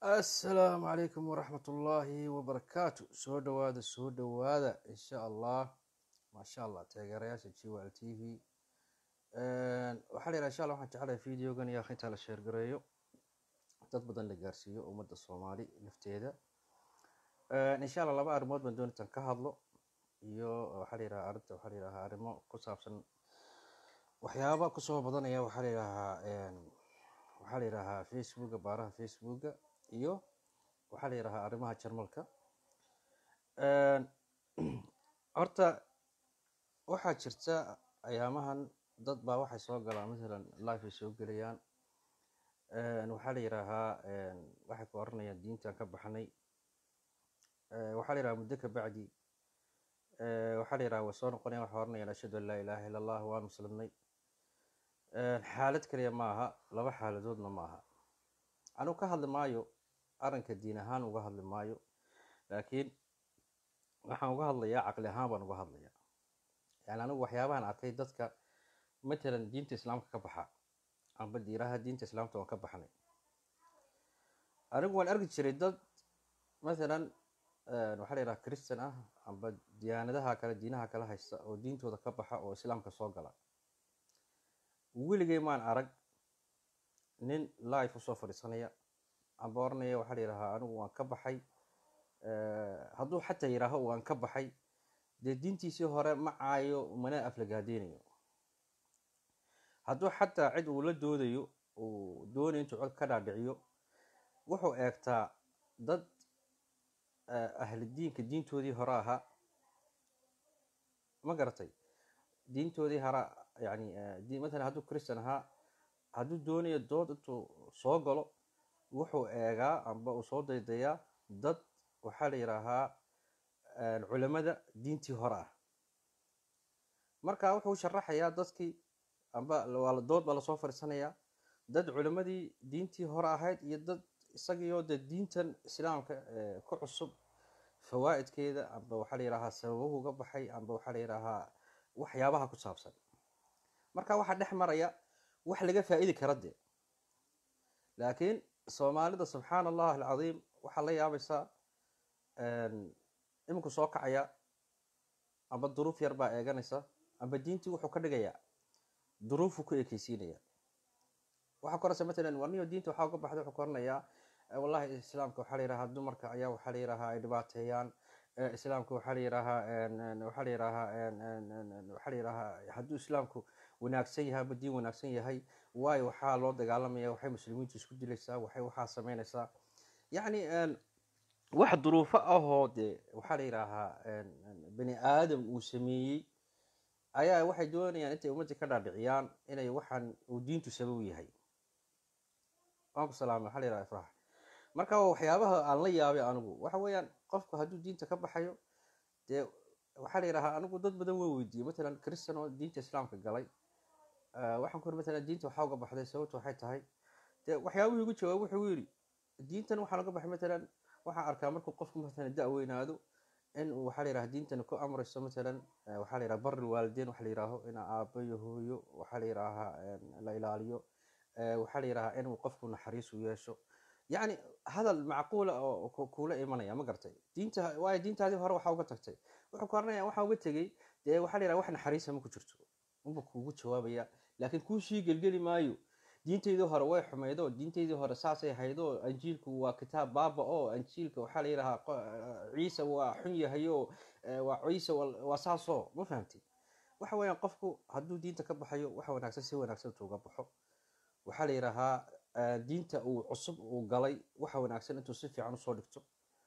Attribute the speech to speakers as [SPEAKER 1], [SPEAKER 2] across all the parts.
[SPEAKER 1] assalaamu calaykum waraxmat ullaahi wabarakaatu soo dhowaada soo dhowaada insha allah maasha allah taageerayaasha jwl t v waxaa la yidhaha insha allah waxaan jeclahay videogan iyo akhrinta la sheergareeyo dad badan la gaarsiiyo ummadda soomaali lafteeda insha allah laba arrimood baan doonaytan ka hadlo iyo waxaa la yidhaha arrinta waxaa la yidhaha arrimo ku saabsan waxyaaba kusoo badanaya waxaa la yidhahaa waxaa la yidhahaa facebooka baaraha facebooka iyo waxaa la yidhahaa arrimaha jarmalka horta waxaa jirta ayaamahan dad baa waxay soo galaan mathalan life ay soo gelayaan waxaa la yidhaahaa waxay ku oranayaan diintan ka baxnay waxaa la yidhaha muddo ka bacdi waxaa la yidhaha way soo noqonayan waxay oranayaan ashhadu an laa ilaaha illa allah waan muslimnay xaalad kaliya ma aha laba xaaladoodna ma aha anigu ka hadli maayo arrinka diin ahaan uga hadli maayo laakiin waxaan uga hadlayaa caqli ahaan baan uga hadlayaa yani anigu waxyaabahan arkay dadka matalan diinta islaamka ka baxa amba diiraha diinta islaamta waan ka baxnay anigu waan arki jiray dad mathalan waxaa la yidhaha christian ah amba diyaanadaha kale diinaha kale haysta oo diintooda ka baxa oo islaamka soo gala weligay maan arag nin life usoo fadhiisanaya amba oranaya waxaa la yidhahaa anigu waan ka baxay hadduu xataa yidhaaho waan ka baxay dee diintiisii hore ma caayo mana aflagaadeynayo hadduu xataa cid uu la doodayo uu doonayo intuu cod ka dhaadhiciyo wuxuu eegtaa dad ahli diinka diintoodii hore ahaa ma garatay diintoodii hore yani matalan hadduu christian ahaa hadduu doonayo dood intuu soo galo wuxuu eegaa amba uu soo daydayaa dad waxaa la yidhaahaa culamada diintii hore ah marka wuxuu sharaxayaa dadkii amba dood baa lasoo fadhiisanayaa dad culamadii diintii hore ahayd iyo dad isagiioo de diintan islaamka ku cusub fawaa'idkeeda amba waxaa la yidhahaa sababuhu uga baxay amba waxaa la yidhaahaa waxyaabaha ku saabsan marka waxaa dhex maraya wax laga faa-idi kara dee laakiin soomaalida subxaana allah alcadiim waxaa la yaabaysaa iminku soo kacaya amba duruuf yar baa eeganaysa amba diintii wuxuu ka dhigayaa duruufuu ku ekeysiinaya waxaa koraysa matalan warniyo diinta waxaa uga baxday wuxuu ka oranayaa wallahi islaamka waxaa la yidhahaa dumarka ayaa waxaa la yidhahaa ay dhibaateeyaan islaamka waxaa la yidhahaa waxaa la yidhahaa waxaa la yidhahaa hadduu islaamku wanaagsan yahay aba diin wanaagsan yahay waayo waxaa loo dagaalamaya waxay muslimiintu isku dilaysaa waxay waxaa sameynaysaa yacni wax duruufo ahoo dee waxaa la yidhaahaa bani aadam uu sameeyey ayaa waxay doonayaan intay ummaddii ka dhaadhiciyaan inay waxaan uu diintu sabab yahay waan ku salaamay waxaa la yidhaha ifraax marka waxyaabaha aan la yaabay anigu waxa weeyaan qofku hadduu diinta ka baxayo dee waxaa la yidhahaa anigu dad badan way weydiiyey matalan christian oo diinta islaamka galay waxaan ku uri matalan diinta waxaa uga baxday sababtu waxay tahay dee waxyaabihii ugu jawaab wuxuu yidhi diintan waxaan uga baxay matalan waxaan arkaa markuu qofku matalan da weynaado in uu waxaa la yidhaha diintan ku amrayso matalan waxaa la yidhaha barri waalideyn waxa la yidhaaho in aabo iyo hooyo waxaa la yidhaahaa la ilaaliyo waxaa la yidhahaa inuu qofku naxariis u yeesho yacni hadal macquula oo kuula imanaya ma gartay diinta waayo diintaadii hore waxaa uga tagtay wuxuu ku oranaya waxaa uga tegey dee waxaa la yidhaha wax naxariisa ma ku jirto unba kuugu jawaabaya laakiin kuu sii gelgeli maayo diintaydii hore way xumaydo diintaydii hore saasay haydo anjiilku waa kitaab baaba oo anjiilka waxaa la yidhahaa ciise waa xun yahay oo waa ciise waa saasoo ma fahamtid waxa weeyaan qofku hadduu diinta ka baxayo waxa wanaagsan si wanaagsan intuu uga baxo waxaa la yidhaahaa diinta uu cusub uu galay waxa wanaagsan intuu si fiican usoo dhigto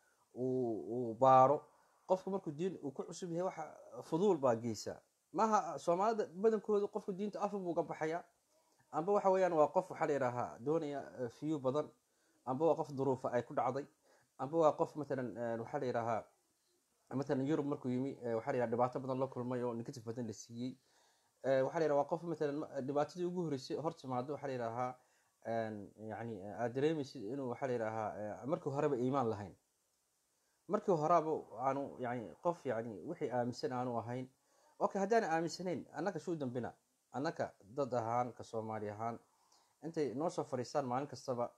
[SPEAKER 1] uu baaro qofku markuu diin uu ku cusub yahay waxa fuduul baa geysaa maaha soomaalida badankoodu qofku diinta afar buu uga baxayaa amba waxa weeyaan waa qof waxaa la yidhaahaa doonaya fiyu badan amba waa qof duruufa ay ku dhacday amba waa qof matalan waxaa la yidhaahaa matalan yurub markuu yimi waxaa la yidhaha dhibaato badan la kulmay oo negative badan la siiyey waxaa la yidhaha waa qof matalan dhibaatadii ugu horreysay hor timaado waxaa la yidhaahaa yani aad dareemaysid inuu waxaa la yidhaahaa markii horeba iimaan lahayn markii horeba aanu yani qof yani wixii aaminsan aanu ahayn okay haddaana aaminsanayn annaka shuu dambina annaka dad ahaan ka soomaali ahaan intay noo soo fadhiistaan maalin kastaba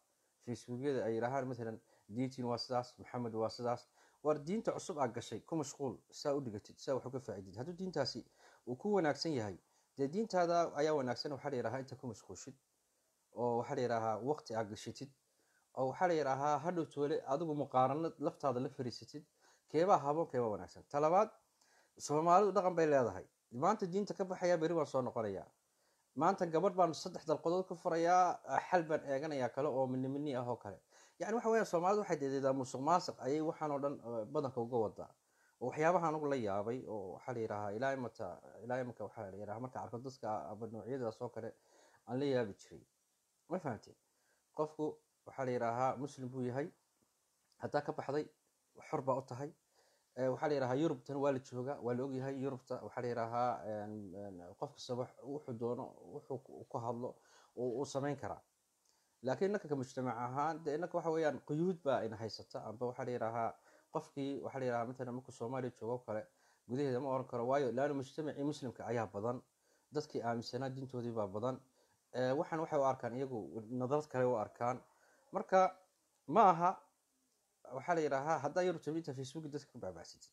[SPEAKER 1] facebookyada ay yidhaahaan matalan diintiin waa sidaas maxamed waa sidaas war diinta cusub aa gashay ku mashquul saa u dhigatid saa wax uga faa'iidid hadduu diintaasi uu ku wanaagsan yahay dee diintaada ayaa wanaagsan waxaa la yidhahaa inta ku mashquulshid oo waxaa la yidhaahaa waqti aa gashatid oo waxaa la yidhaahaa hadhow toole adigu muqaaranad laftaada la fariisatid keebaa haboon keebaa wanaagsan talabaad soomaalidu dhaqan bay leedahay maanta diinta ka baxayaa beri waan soo noqonayaa maanta gabadh baan saddex dalqadood ka furayaa xal baan eeganayaa kale oo mini mini ah oo kale yani waxa weya soomaalidu waxay deedeedaa musuq maasiq ayay waxaan oo dhan badanka uga wadaa oo waxyaabaha anugu la yaabay oo waxaa la yidhahaa ilaa imata ilaa imaka waxaa la yidhaha marka arko dadka aba noocyadaas oo kale aan la yaabi jiray ma fahamteen qofku waxaa la yidhaahaa muslim buu yahay haddaa ka baxday xor baa u tahay waxaa la yidhahaa yurubtan waa la joogaa waa la ogyahay yurubta waxaa la yidhaahaa qof kastaba wuxuu doono wuxuu ku hadlo uu samayn karaa laakiin innaka ka mujtamac ahaan de innaka waxa weeyaan quyuud baa ina haysata amba waxaa la yidhaahaa qofkii waxaa la yidhahaa matalan markuu soomaaliya joogo kale gudaheeda ma oran karo waayo laana mujtamacii muslimka ayaa badan dadkii aaminsanaa diintoodii baa badan waxaan waxay u arkaan iyagu nadarad kale u arkaan marka ma aha waxaa la yidhaahaa haddaa yurub jamiinta facebooki dadka ku baabacsatid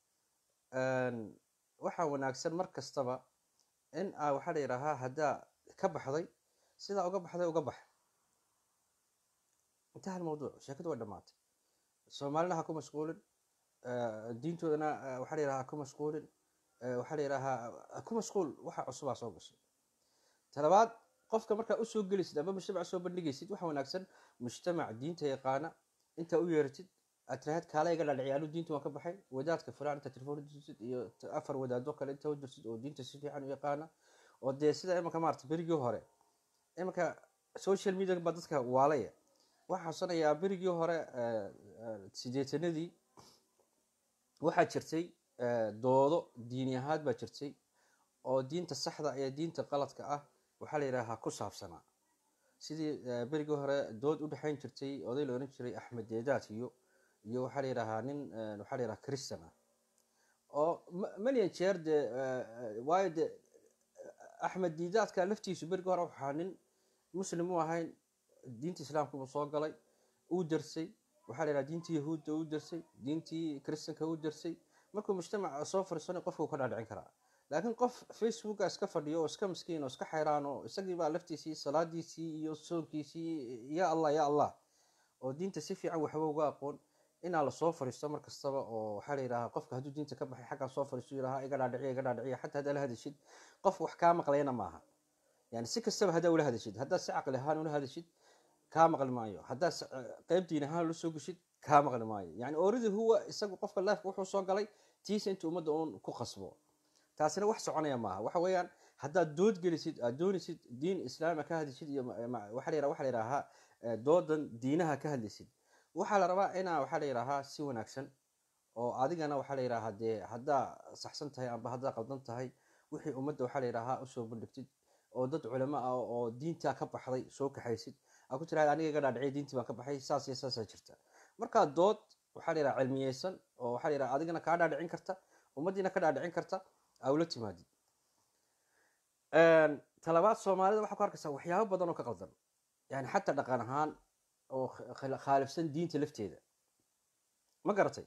[SPEAKER 1] waxaa wanaagsan mar kastaba in aa waxaa la yidhaahaa haddaa ka baxday sidaa uga baxday uga bax intaha almawduuc sheekadu way dhamaatay soomaalina ha ku mashquulin diintoodana waxaa la yidhahaa ha ku mashquulin waxaa la yidhahaa ha ku mashquul waxa cusubaa soo gashay talabaad qofka markaa usoo gelisid amba mujtamac soo bandhigaysid waxa wanaagsan mujtamac diinta yaqaana intaa u yeeratid aad tiraahad kaala iga dhaadhiciy anu diinta waan ka baxay wadaadka fulaan intaa telefoon udirsid iyo afar wadaado kale intaa u dirsid oo diinta si fiican u yaqaana oo dee sida imanka maarata berigii hore imanka social media baa dadka waalaya waxaa xusanayaa berigii hore sideetanadii waxaa jirtay doodo diini ahaad baa jirtay oo diinta saxda iyo diinta qaladka ah waxaa la yidhaahaa ku saabsanaa sidii berigii hore dood u dhexayn jirtay oday la odhan jiray axmed deedaat iyo iyo waxaa la yidhahaa nin waxaa la yidhaha christan ah oo malian jeer dee waayo de axmed deedaadka laftiisu berigii hore waxaa nin muslim u ahayn diinta islaamka buu soo galay uu darsay waxaa la yidhaha diintii yahuudda uu darsay diintii christanka uu darsay markuu mujtamac soo fariisanay qofka uu ka dhaadhicin karaa laakiin qof facebooka iska fadhiyo oo iska miskiin oo iska xayraan oo isagii baa laftiisii salaadiisii iyo soonkiisii ya allah ya allah oo diinta si fiican waxba uga aqoon inaa lasoo fariisto mar kastaba oo waxaa la yidhahaa qofka hadduu diinta ka baxay xaggaa soo fariisto yidhaha iga dhaadhiciya iga dhaadhiciya xataa haddaa la hadashid qof wax kaa maqlayna maaha yani si kastaba haddaa ula hadashid haddaad si caqli ahaan ula hadashid kaa maqli maayo haddaad qeyb diin ahaan ula soo geshid kaa maqli maayo yani oridi huwa isagu qofka lifeka wuxuu soo galay tiisa inta ummadda uun ku qasbo taasina wax soconaya maaha waxa weeyaan haddaad dood gelisid aad doonaysid diin islaama ka hadlisid iyo waxa la waxa la yidhahaa doodan diinaha ka hadlisid waxaa la rabaa inaa waxaa la yidhahaa si wanaagsan oo adigana waxaa la yidhahaa dee haddaa saxsan tahay amba haddaa qaldan tahay wixii ummadda waxaa la yidhahaa usoo bandhigtid oo dad culamo ah oo diintaa ka baxday soo kaxaysid aa ku tiraada aniga iga dhaadhiciya diintii baan ka baxay saas iyo saasaa jirta markaa dood waxaa la yidhaha cilmiyeysan oo waxaa la yidhaha adigana kaa dhaadhicin karta ummaddiina ka dhaadhicin karta awla timaadid talabaad soomaalida waxaa ku arkaysaa waxyaabo badan oo ka qaldan yani xataa dhaqan ahaan oo khaalifsan diinta lafteeda ma garatay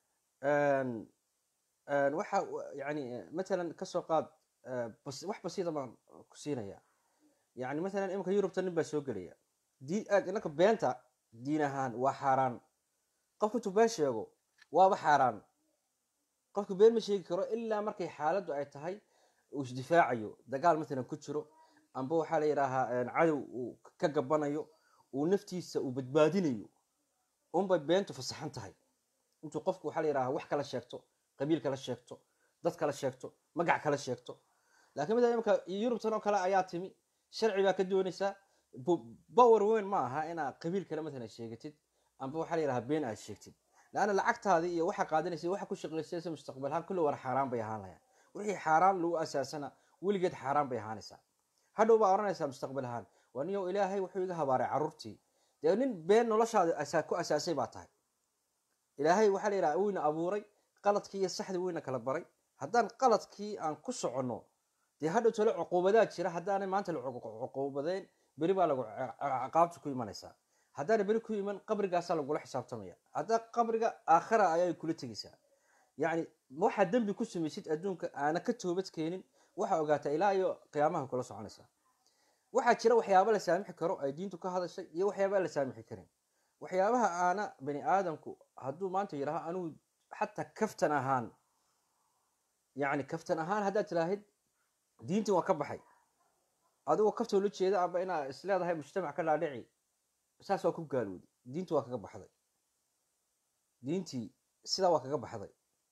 [SPEAKER 1] waxa yani matalan kasoo qaad wax basiida baan ku siinaya yani matalan imanka yurubta nin baa soo gelaya inanka beenta diin ahaan waa xaaraan qofku intuu been sheego waaba xaaraan qofku been ma sheegi karo ilaa markay xaaladdu ay tahay uu isdifaacayo dagaal matalan ku jiro amba waxaa la yidhaahaa cadow uu ka gabanayo uu naftiisa uu badbaadinayo unbay beentu fasaxan tahay intuu qofku waxaa la yidhahaa wax kala sheegto qabiil kala sheegto dad kala sheegto magac kala sheegto laakiin mid imika yurubtan oo kale ayaa timi sharci baa ka doonaysaa bawar weyn ma aha inaa qabiil kale matalan sheegatid amba waxaa la yidhahaa been aad sheegtid laanna lacagtaadii iyo waxa qaadanaysa waxa ku shaqlaysaysa mustaqbalhaan kulli war xaaraan bay ahaan lahayn wixii xaaraan lagu asaasana weligeed xaaraan bay ahaanaysaa hadhow baa oranaysaa mustaqbal ahaan waa niyow ilaahay wuxuu iga habaaray carruurtii dee nin been noloshaada ku asaasay baa tahay ilaahay waxaa la yidhaha weyna abuuray qaladkii iyo saxdii weyna kala baray haddaan qaladkii aan ku soconno dee hadhow tole cuquubadaa jira haddaanay maanta la cuquubadeyn beri baa lagu ciqaabta ku imanaysaa haddaana beri ku iman qabrigaasaa lagula xisaabtamaya haddaa qabriga aakhira ayay kula tegeysaa yacni waxaa dembi ku samaysid adduunka aana ka toobad keenin waxaa ogaataa ilaa iyo qiyaamaha kula soconaysaa waxaa jira waxyaaba la saamixi karo ay diintu ka hadashay iyo waxyaaba la saamixi karin waxyaabaha aana bani aadamku hadduu maanta yidhaaho anugu xataa kaftan ahaan yacni kaftan ahaan haddaad tiraahid diintii waa ka baxay adigoo kaftoo la jeeda amba inaa isleedahay mujtamac ka dhaadhici saas waa ku gaalowday diintii waa kaga baxday diintii sidaa waa kaga baxday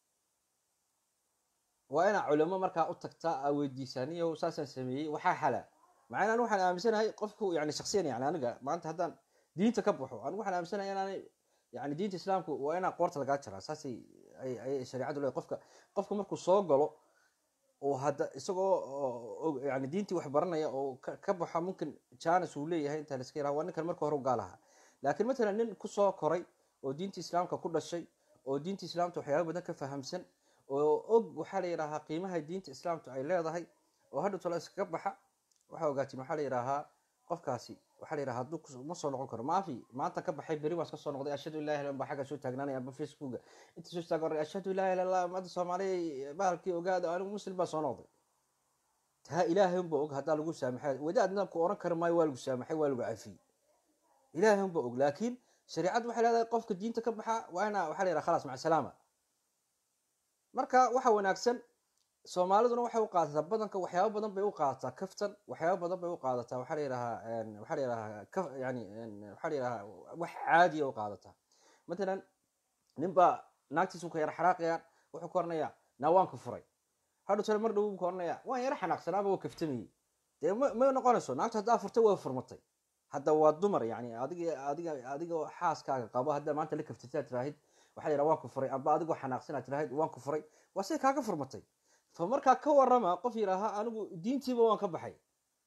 [SPEAKER 1] waa inaa culamo markaa u tagtaa aa weydiisaaniyo saasaan sameeyey waxaa xala macana anigu waxaan aaminsanahay qofku yani shaksiyan yani aniga maanta haddaan diinta ka baxo anigu waxaan aaminsanahay inaanay yani diinta islaamku waa inaa qoorta lagaa jaraa saasay ay shareecadu le qofka qofka markuu soo galo oo hadda isagoo yani diintii wax baranaya oo ka baxo mumkin janis uu leeyahay intaa laska yaraha waa ninkan marka hore u gaalaha laakiin matalan nin kusoo koray oo diinta islaamka ku dhashay oo diinta islaamta waxyaaba badan ka fahamsan oo og waxaa la yidhaahaa qiimaha diinta islaamtu ay leedahay oo hadha tolo iskaga baxa waxaa ogaatiin waxaa la yidhaahaa qofkaasi waxaa la yidhaha hadduu ma soo noqon karo maafi maanta ka baxay beri baan iska soo noqday ashhadu ilaha illa baa xagga soo taagnaanaya amba facebooka inta soo istaaga hore ashhadu ilaha illa allah ummadda soomaaliya bahalkii ogaada anigu muslim baa soo noqday taa ilaahay unba og haddaa lagu saamaxay wadaadna ku oran kari maayo waa lagu saamaxay waa lagu cafiyey ilaahay unba og laakiin shareecaddu waxay leedahay qofka diinta ka baxa waa ina waxaa la yidhaha khalaas maca salaama marka waxa wanaagsan soomaaliduna waxay u qaadataa badanka waxyaaba badan bay u qaadataa kaftan waxyaaba badan bay u qaadataa waxaa la yidhahaa waxaa la yidhahaa yani waxaa la yidhahaa wax caadiya u qaadataa matalan nin baa naagtiisu ka yara xanaaqayaan wuxuu ka oranayaa naa waan ka furay hadhu tale mar dhow ka oranaya waan yara xanaaqsanaaba waa kaftamayey dee ma ma noqonayso naagtu haddaa furtay way furmatay hadda waa dumar yani adig adiga adigoo xaaskaaga qabo haddaa maanta la kaftitay aad tiraahid waxaa la yidhaha waan ku furay amba adigoo xanaaqsan aad tiraahid waan ku furay waa siday kaaga furmatay fa markaa ka warama qof yidhaaha anigu diintiiba waan ka baxay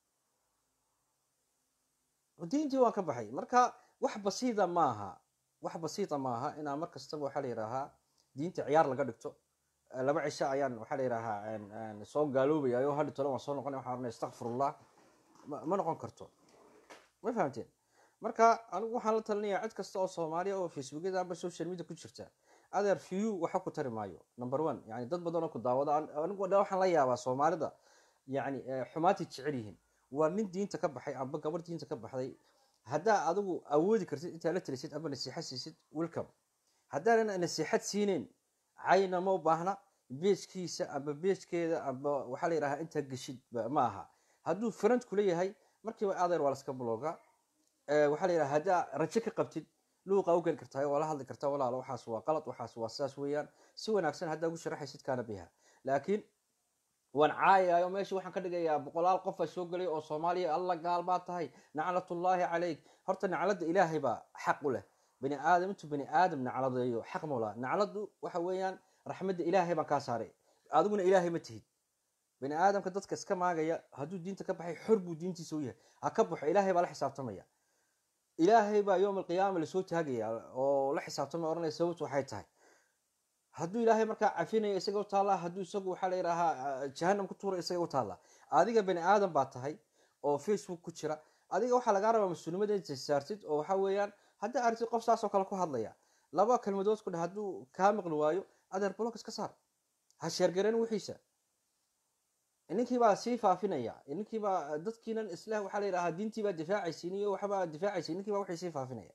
[SPEAKER 1] diintii waan ka baxay marka wax basiida maaha wax basiida maaha inaa mar kastaba waxaa la yidhaahaa diinta ciyaar laga dhigto laba cisho ayaan waxaa la yidhaahaa soo gaaloobaya oo hadhi tole waan soo noqonay waxaan oranaya astakfirullah ma noqon karto ma fahamteen marka anigu waxaan la talinaya cid kasta oo soomaaliya oo facebookyada amba social media ku jirta adeer view waxa ku tari maayo number one yani dad badan oo ku daawada anigu waxaan la yaabaa soomaalida yani xumaantay jecel yihiin waa nin diinta ka baxay amba gabar diinta ka baxday haddaa adigu awoodi kartid intaa la talisid amba nasiixad siisid welcome haddaanan nasiixad siineyn cayna ma u baahna beejkiisa amba beejkeeda amba waxaa la yidhahaa intaa geshid ma aha hadduu friend kula yahay markiiba adeer waa laska bloga waxaa la yidhaha haddaa rajo ka qabtid luuqa u geli kartaa waa la hadli kartaa walaalo waxaas waa qalad waxaas waa sidaas weeyaan si wanaagsan haddaa ugu sharaxaysid kaana biha laakiin waan caayayo meesha waxaan ka dhigayaa boqolaal qofa soo gelay oo soomaaliya alla gaal baa tahay naclatullaahi calayk horta nacladda ilaahay baa xaq u leh bani aadam intuu bani aadam nacladeeyo xaq mula nacladdu waxa weeyaan raxmadda ilaahay baan kaa saaray adiguna ilaahay ma tihid bani aadamka dadka iska maagaya hadduu diinta ka baxay xor buu diintiisa u yahay ha ka baxo ilaahay baa la xisaabtamaya ilaahay baa yowm alqiyaama lasoo taagaya oo la xisaabtamaya ohanaya sababtu waxay tahay hadduu ilaahay markaa cafinaya isaga u taallaa hadduu isagu waxaa la yidhaahaa jahanam ku tuura isaga u taallaa adiga bani aadam baa tahay oo facebook ku jira adiga waxaa lagaa rabaa mas-uulnimada inta saartid oo waxaa weeyaan haddaa aragtid qof saasoo kale ku hadlaya laba kelmadood ku dheh hadduu kaa maqli waayo adeer blog iska saar ha sheergareen wixiisa ninkiibaa sii faafinaya ninkiibaa dadkiinan islah waxaa la yidhahaa diintiibaa difaacaysiin iyo waxbaa difaacaysiin ninkiibaa waxay sii faafinaya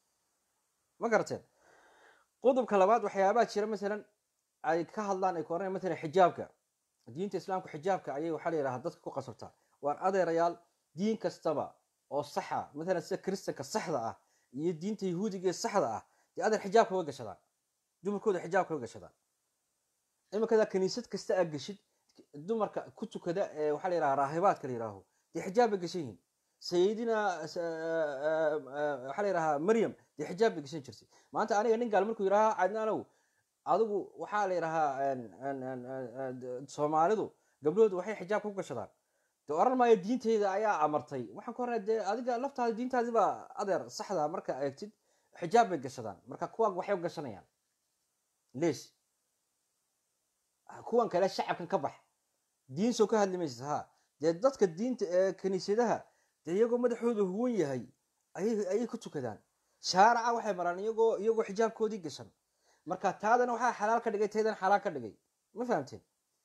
[SPEAKER 1] ma garateen qodobka labaad waxyaabaa jira masalan ay ka hadlaan ay ku oranaya matalan xijaabka diinta islaamka xijaabka ayay waxaa la yidhahaa dadka ku qasabtaa waan adeerayaal diin kastaba oo saxa matalan sida kristanka saxda ah iyo diinta yahuudiga ee saxda ah dee adeer xijaabka way gashadaan dumarkooda xijaabka way gashadaan imikadaa kaniisad kasta aa geshid dumarka ku tukada ee waxaa la yidhaha raahibaadka la yidhaaho dee xijaab bay gashan yihiin sayidina waxaa la yidhahaa maryam dee xijaab bay gashan jirtay maanta aniga nin gaal markuu yidhaha cadnaanow adigu waxaa la yidhahaa soomaalidu gabdhoodu waxay xijaabka ku gashadaan dee oran maayo diinteyda ayaa amartay waxaan ku hornay dee adiga laftaada diintaadi baa adeer saxda marka eegtid xijaab bay gashadaan marka kuwaan waxay gashanayaan lees kuwan kale shacabkan ka bax diin soo ka hadli maysid ha dee dadka diinta ee kiniisadaha dee iyagoo madaxooda huwan yahay ayay ayay ku tukadaan shaaraca waxay maraan iyagoo iyagoo xijaabkoodii gashan marka taadana waxaa xalaal ka dhigay taydana xalaal ka dhigay ma fahamteen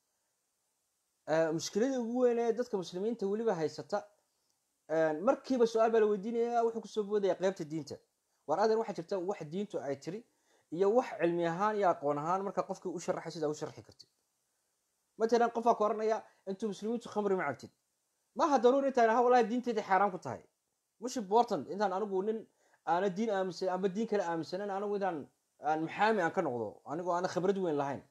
[SPEAKER 1] mushkiladii ugu weyn ee dadka muslimiinta weliba haysata markiiba su-aal baa la weydiinaya wuxuu kusoo boodaya qeybta diinta war adeer waxaa jirta wax diintu ay tiri iyo wax cilmi ahaan iyo aqoon ahaan marka qofkii u sharaxay sidaa u sharxi kartid matalan qofaa ka oranaya intuu muslimiintu khamri ma cabtid maaha daruuri intaan aha wallahi diinteeda xaaraan ku tahay mush important intaan anigu nin aana diin aaminsan amba diin kale aaminsanan anigu intaan aan maxaami aan ka noqdo anigoo aana khibrad weyn lahayn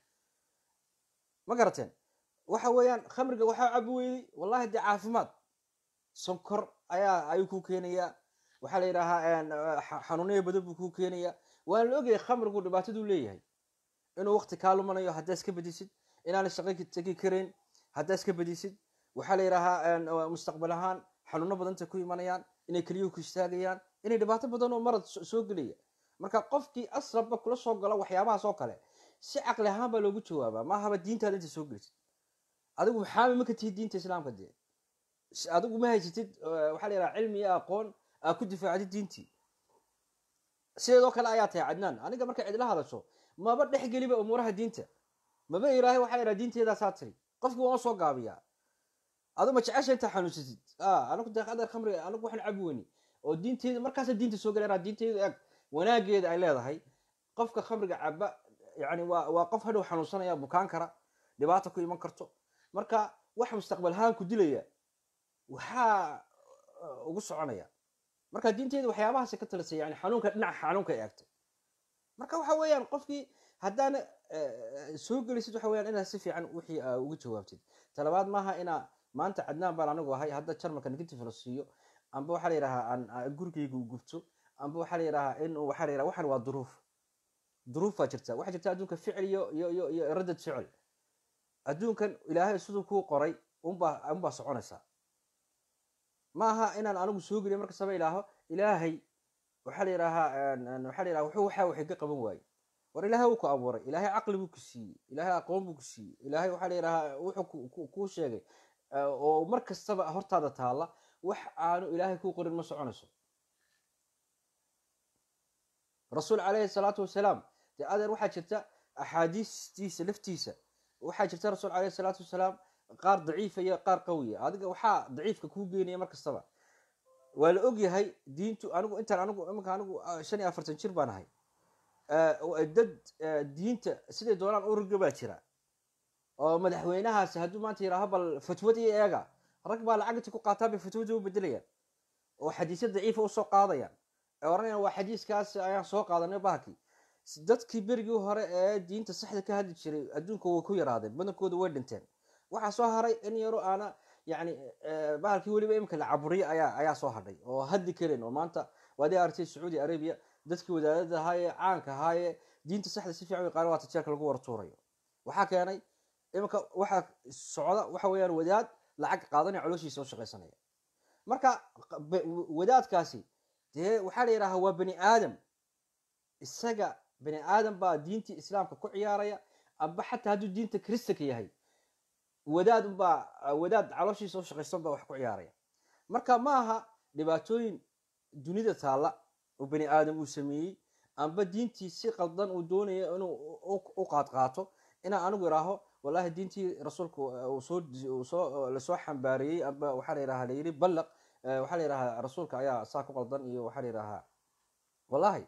[SPEAKER 1] ma garateen waxa weeyaan khamriga waxaa cabi weyday wallahi dee caafimaad sonkor ayaa ayuu ku keenayaa waxaa la yidhaahaa xanuunaya badan buu ku keenaya waana la ogyahay khamrigu dhibaataduu leeyahay inuu waqti kaa lumanayo haddaa iska badisid inaana shaqo tegi karayn haddaa iska badisid waxaa la yidhaahaa mustaqbal ahaan xanuuno badanta ku imanayaan inay keliyuhu ku istaagayaan inay dhibaato badan oo marad soo gelaya marka qofkii asrabba kula soo gala waxyaabahaas oo kale si caqli ahaan baa loogu jawaabaa maahaba diintaada inta soo gelisid adigu maxaami ma ka tihid diinta islaamka dee adigu ma haysatid waxaa la yidhaha cilmi iyo aqoon aa ku difaacdid diintii sideedoo kale ayaa tahay cadnaan aniga markay cidla hadasho maba dhexgeliba umuuraha diinta maba ilaahay waxaa yidhaha diinteedaasaa tiri qofkii waa soo gaabiyaa adu ma jecesha intaa xanuunsatid anigu dee adeer khamri anigu waxaan cabi weyni oo diinteeda markaasa diinta soo galayna diinteedu eg wanaageeda ay leedahay qofka khamriga caba yani waa waa qof hadhow xanuunsanaya bukaan kara dhibaata ku iman karto marka wax mustaqbal ahaan ku dilaya waxaa ugu soconaya marka diinteeda waxyaabahaas ka talisay yani xanuunka dhinaca xanuunka eegtay marka waxa weeyaan qofkii haddaana soo gelisid waxa weyan inaad si fiican wixii uga jawaabtid talabaad maaha inaa maanta cadnaan baan anigu ahay hadda jarmalka negative la siiyo amba waxaa la yidhahaa aan gurigayga u gubto amba waxaa la yidhahaa in waxaa la yidhaha waxan waa duruuf duruuf baa jirta waxaa jirta adduunka ficil iyo iyo iyo iyo raddad ficil adduunkan ilaahay siduu kuu qoray unbaa unbaa soconaysaa ma aha inaan anigu soo geliyo markastaba ilaaho ilaahay waxaa la yidhaahaa waxaa la yidhaha wuxuu waxaa waxay ka qaban waaye war ilaahay wuu ku abuuray ilaahay caqli buu ku siiyey ilaahay aqoon buu ku siiyey ilaahay waxaa la yidhahaa wuxuu kuu sheegay oo mar kastaba hortaada taalla wax aanu ilaahay kuu qorin ma soconayso rasuul calayhi salaatu wasalaam dee adeer waxaa jirta axaadiistiisa laftiisa waxaa jirta rasuul calayhi salaatu wasalaam qaar daciifa iyo qaar qawiya adiga waxaa daciifka kuu geenaya mar kastaba waa la og yahay diintu anigu intaan anigu iminka anigu shan iyo afartan jir baan ahay dad diinta siday doonaan ururga baa jira oo madaxweynahaasi hadduu maanta yidhaaho bal fatwad iyo eega rag baa lacagta ku qaataa bay fatwada u bedelayaan oo xadiisya daciifa usoo qaadayaan ee oranayaan waa xadiiskaas ayaan soo qaadanay bahalkii dadkii berigii hore ee diinta saxda ka hadli jiray adduunka way ku yaraadeen badankooda way dhinteen waxaa soo haray in yaro aana yani bahalkii weliba imika la caburiyo ayaa ayaa soo hadhay oo hadli karin oo maanta waadi artay sacuudi arabia dadkii wadaadada ahaayee caanka ahaayee diinta saxda si fiican yaqaana waa tajeerka lagu wartuurayo waxaa keenay iminka waxaa socda waxa weeyaan wadaad lacag qaadanaya calooshiisa u shaqaysanaya marka wadaadkaasi dee waxaa la yidhahaa waa bani aadam isaga bani aadam baa diintii islaamka ku ciyaaraya amba xataa hadduu diinta kristanka yahay wadaad unbaa wadaad calooshiisa u shaqaysan baa wax ku ciyaaraya marka ma aha dhibaatooyin dunida taalla oo bani aadam uu sameeyey amba diintii si qaldan uu doonayo inuu u qaadqaato inaan anigu idhaaho wallahi diintii rasuulka soo lasoo xambaariyey amba waxaa la yidhaha layidhi ballaq waxaa la yidhahaa rasuulka ayaa saa ku qaldan iyo waxaa la yidhahaa wallahi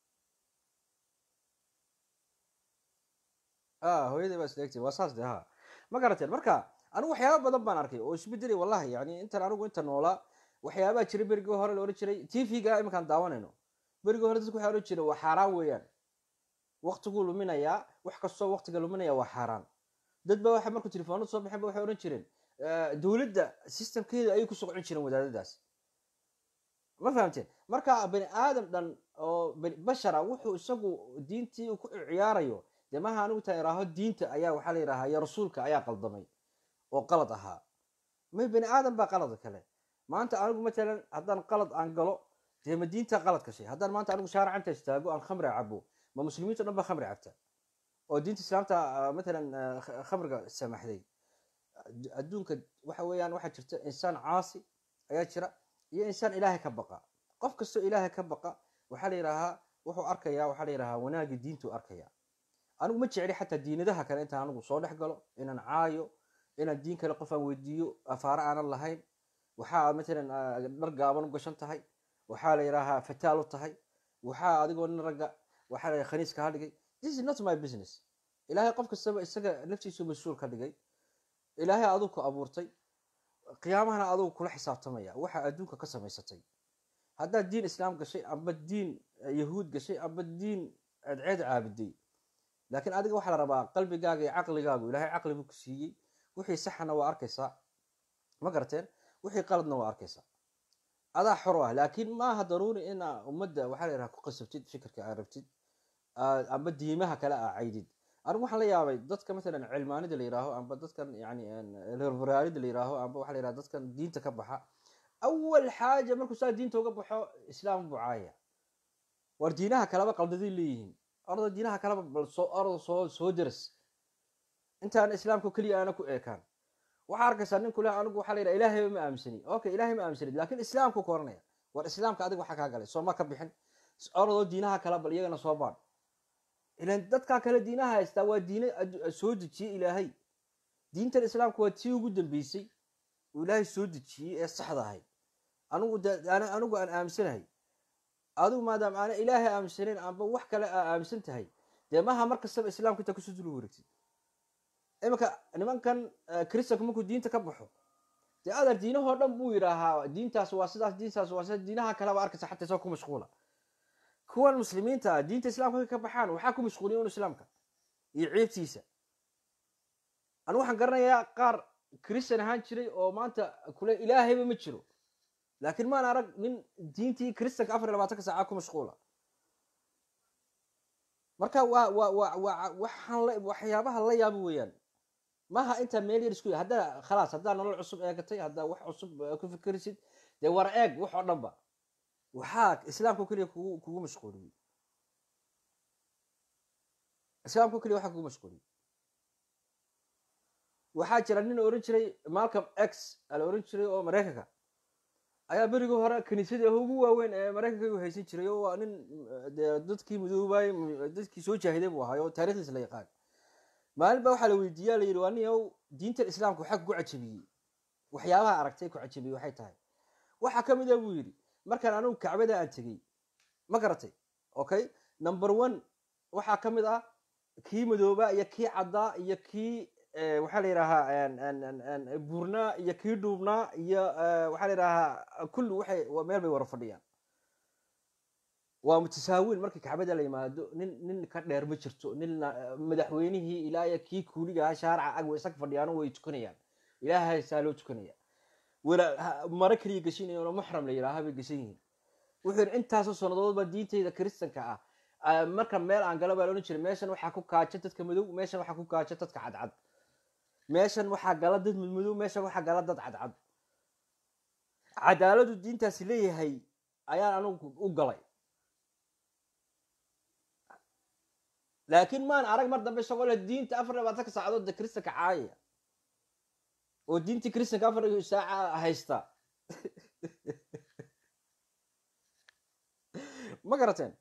[SPEAKER 1] hooyaday baa isleegtay waa saas de ha ma garateen marka anigu waxyaaba badan baan arkay oo isbedelay wallahi yani intan anigu inta noolaa waxyaabaa jira berigii hore la ohan jiray t v-ga iminkaan daawanayno berigii hore dadku waxaa ohan jiray waa xaaraan weeyaan waktiguu luminayaa wax kastoo waktiga luminaya waa xaaraan dad ba waxa markuu telefoonada soo baxeen ba waxay ohan jireen dowladda systemkeeda ayay ku socon jireen wadaadadaas ma fahamteen marka bani aadam dhan oo bashara wuxuu isagu diintii ku ciyaarayo dee maha anigu taa iraaho diinta ayaa waxaa la yidhahaa iyo rasuulka ayaa qaldamay oo qalad ahaa may bani aadam baa qalada kale maanta anigu matalan haddaan qalad aan galo dee ma diinta qalad kashay haddaan maanta anigu shaaracanta istaago aan khamri cabo ma muslimiinta dhan ba khamri cabta oo diinta islaamta matalan khamriga samaxday adduunka waxa weeyaan waxaa jirta insaan caasi ayaa jira iyo insaan ilaahay ka baqa qof kastoo ilaahay ka baqa waxaa la yidhaahaa wuxuu arkayaa waxaa la yidhahaa wanaagii diintu arkaya anigu ma jecli xataa diinadaha kale intaan anigu soo dhex galo inaan caayo inaan diin kale qof aan weydiiyo afaaro aanan lahayn waxaa matalan dhar gaaban u gashan tahay waxaa la yidhaahaa fataal u tahay waxaa adigoo nin ragga waxaa la khaniis kaa dhigay this is not my business ilaahay qof kastaba isaga naftiisu mas-uul ka dhigay ilaahay aduu ku abuurtay qiyaamahana adugu kula xisaabtamaya waxa adduunka ka samaysatay haddaad diin islaam gashay amba diin yahuud gashay amba diin ceedceed caabuday laakiin adiga waxaa la rabaa qalbigaaga iyo caqligaagu ilaahay caqli buu ku siiyey wixii saxana waa arkaysaa ma garateen wixii qaladna waa arkaysaa adaa xor ah laakiin maaha daruuri inaa ummadda waxaa la yidhaha ku qasabtid fikirka aa rabtid amba diimaha kale aa caydid anigu waxaan la yaabay dadka matalan cilmaanida la yidhaaho amba dadkan yani reerbaraalida la yidhaaho amba waxa la yidhaha dadkan diinta ka baxa awal xaaja markuu saa diinta uga baxo islaam buu caaya war diinaha kaleba qaldaday leeyihiin orda diinaha kaleba bal soo orda soo soo daras intaan islaamka keliya aana ku eekaan waxaa arkaysaa nin kule anigu waxaa la yidhaha ilaahayba ma aaminsani okay ilaahay ma aaminsanid laakiin islaamku ku oranaya war islaamka adiga waxaa kaa galay soo ma ka bixin oradoo diinaha kale bal iyagana soo baadh ilan dadkaa kale diinaha haystaa waa diine soo dejiyey ilaahay diintan islaamka waa tii ugu dambeysay uu ilaahay soo dejiyey ee saxda ahayd anigu anigu aan aaminsanahay adigu maadaama aana ilaahay aaminsanayn amba wax kale aa aaminsan tahay dee maha mar kastaba islaamka intaa kusoo dul wareegtid iminka nimankan kristanka markuu diinta ka baxo dee adar diinahoo dhan buu yidhaahaa diintaas waa sidaas diintaas waa sidaas diinaha kaleba arkaysa xataa isagoo ku mashquula kuwan muslimiinta ah diinta islaamka ka baxaan waxaa ku mashquuliya un islaamka iyo ceebtiisa anu waxaan garanayaa qaar christian ahaan jiray oo maanta kule ilaahayba ma jiro laakiin maan arag nin diintii christanka afar iyo labaatanka saaca ku mashquula marka waa waa waa waa waxaan la waxyaabaha la yaabo weeyaan maha intaa meel yar isku ya haddaa khalaas haddaa nolol cusub eegatay haddaa wax cusub ku fikerisid dee war eeg wax oo dhan ba waxaa islaamka keliya kugu kugu mashquuliyey islaamka keliya waxaa kugu mashquuliyey waxaa jira nin oran jiray malcolm x la oran jiray oo maraykanka ayaa berigii hore kiniisadii ugu waaweyn ee maraykanka u haysan jiray oo waa nin dadkii midoobay dadkii soo jaahiday buu ahaay oo taarikhdiisa la yaqaan maalin baa waxaa la weydiiya la yidhi waa nin yow diintan islaamka waxaa kugu cajabiyey waxyaabaha aragtay ku cajabiyey waxay tahay waxaa ka mid a buu yidhi markaan anigu kacbada aan tegey ma garatay okay number one waxaa ka mid ah kii madooba iyo kii caddaa iyo kii waxaa la yidhaahaa buurnaa iyo kii dhuubnaa iyo waxaa la yidhaahaa kulli waxay meel bay wara fadhiyaan waa mutasaawiin markii kacbada la yimaado nin nin ka dheer ma jirto nin madaxweynihii ilaa iyo kii kuuligaha shaarca ag isag fadhiyaano way tukanayaan ilaahay saa loo tukanaya wala maro keliya geshinayaan oo muxram la yidhaaha bay geshan yihiin wuxuu yidhi intaasoo sannadoodba diintayda kiristanka ah marka meel aan gala baa la odhan jiray meeshan waxaa ku kaaja dadka madow meeshan waxaa ku kaaja dadka cadcad meeshan waxaa gala dad madmadow meeshan waxaa gala dad cadcad cadaaladu diintaasi leeyahay ayaan anugu u galay laakiin maan arag mar dambe isagoo le diinta afar labaatanka saacadood de kristanka caayaya oo diintii kristanka afar saaca haysta ma garateen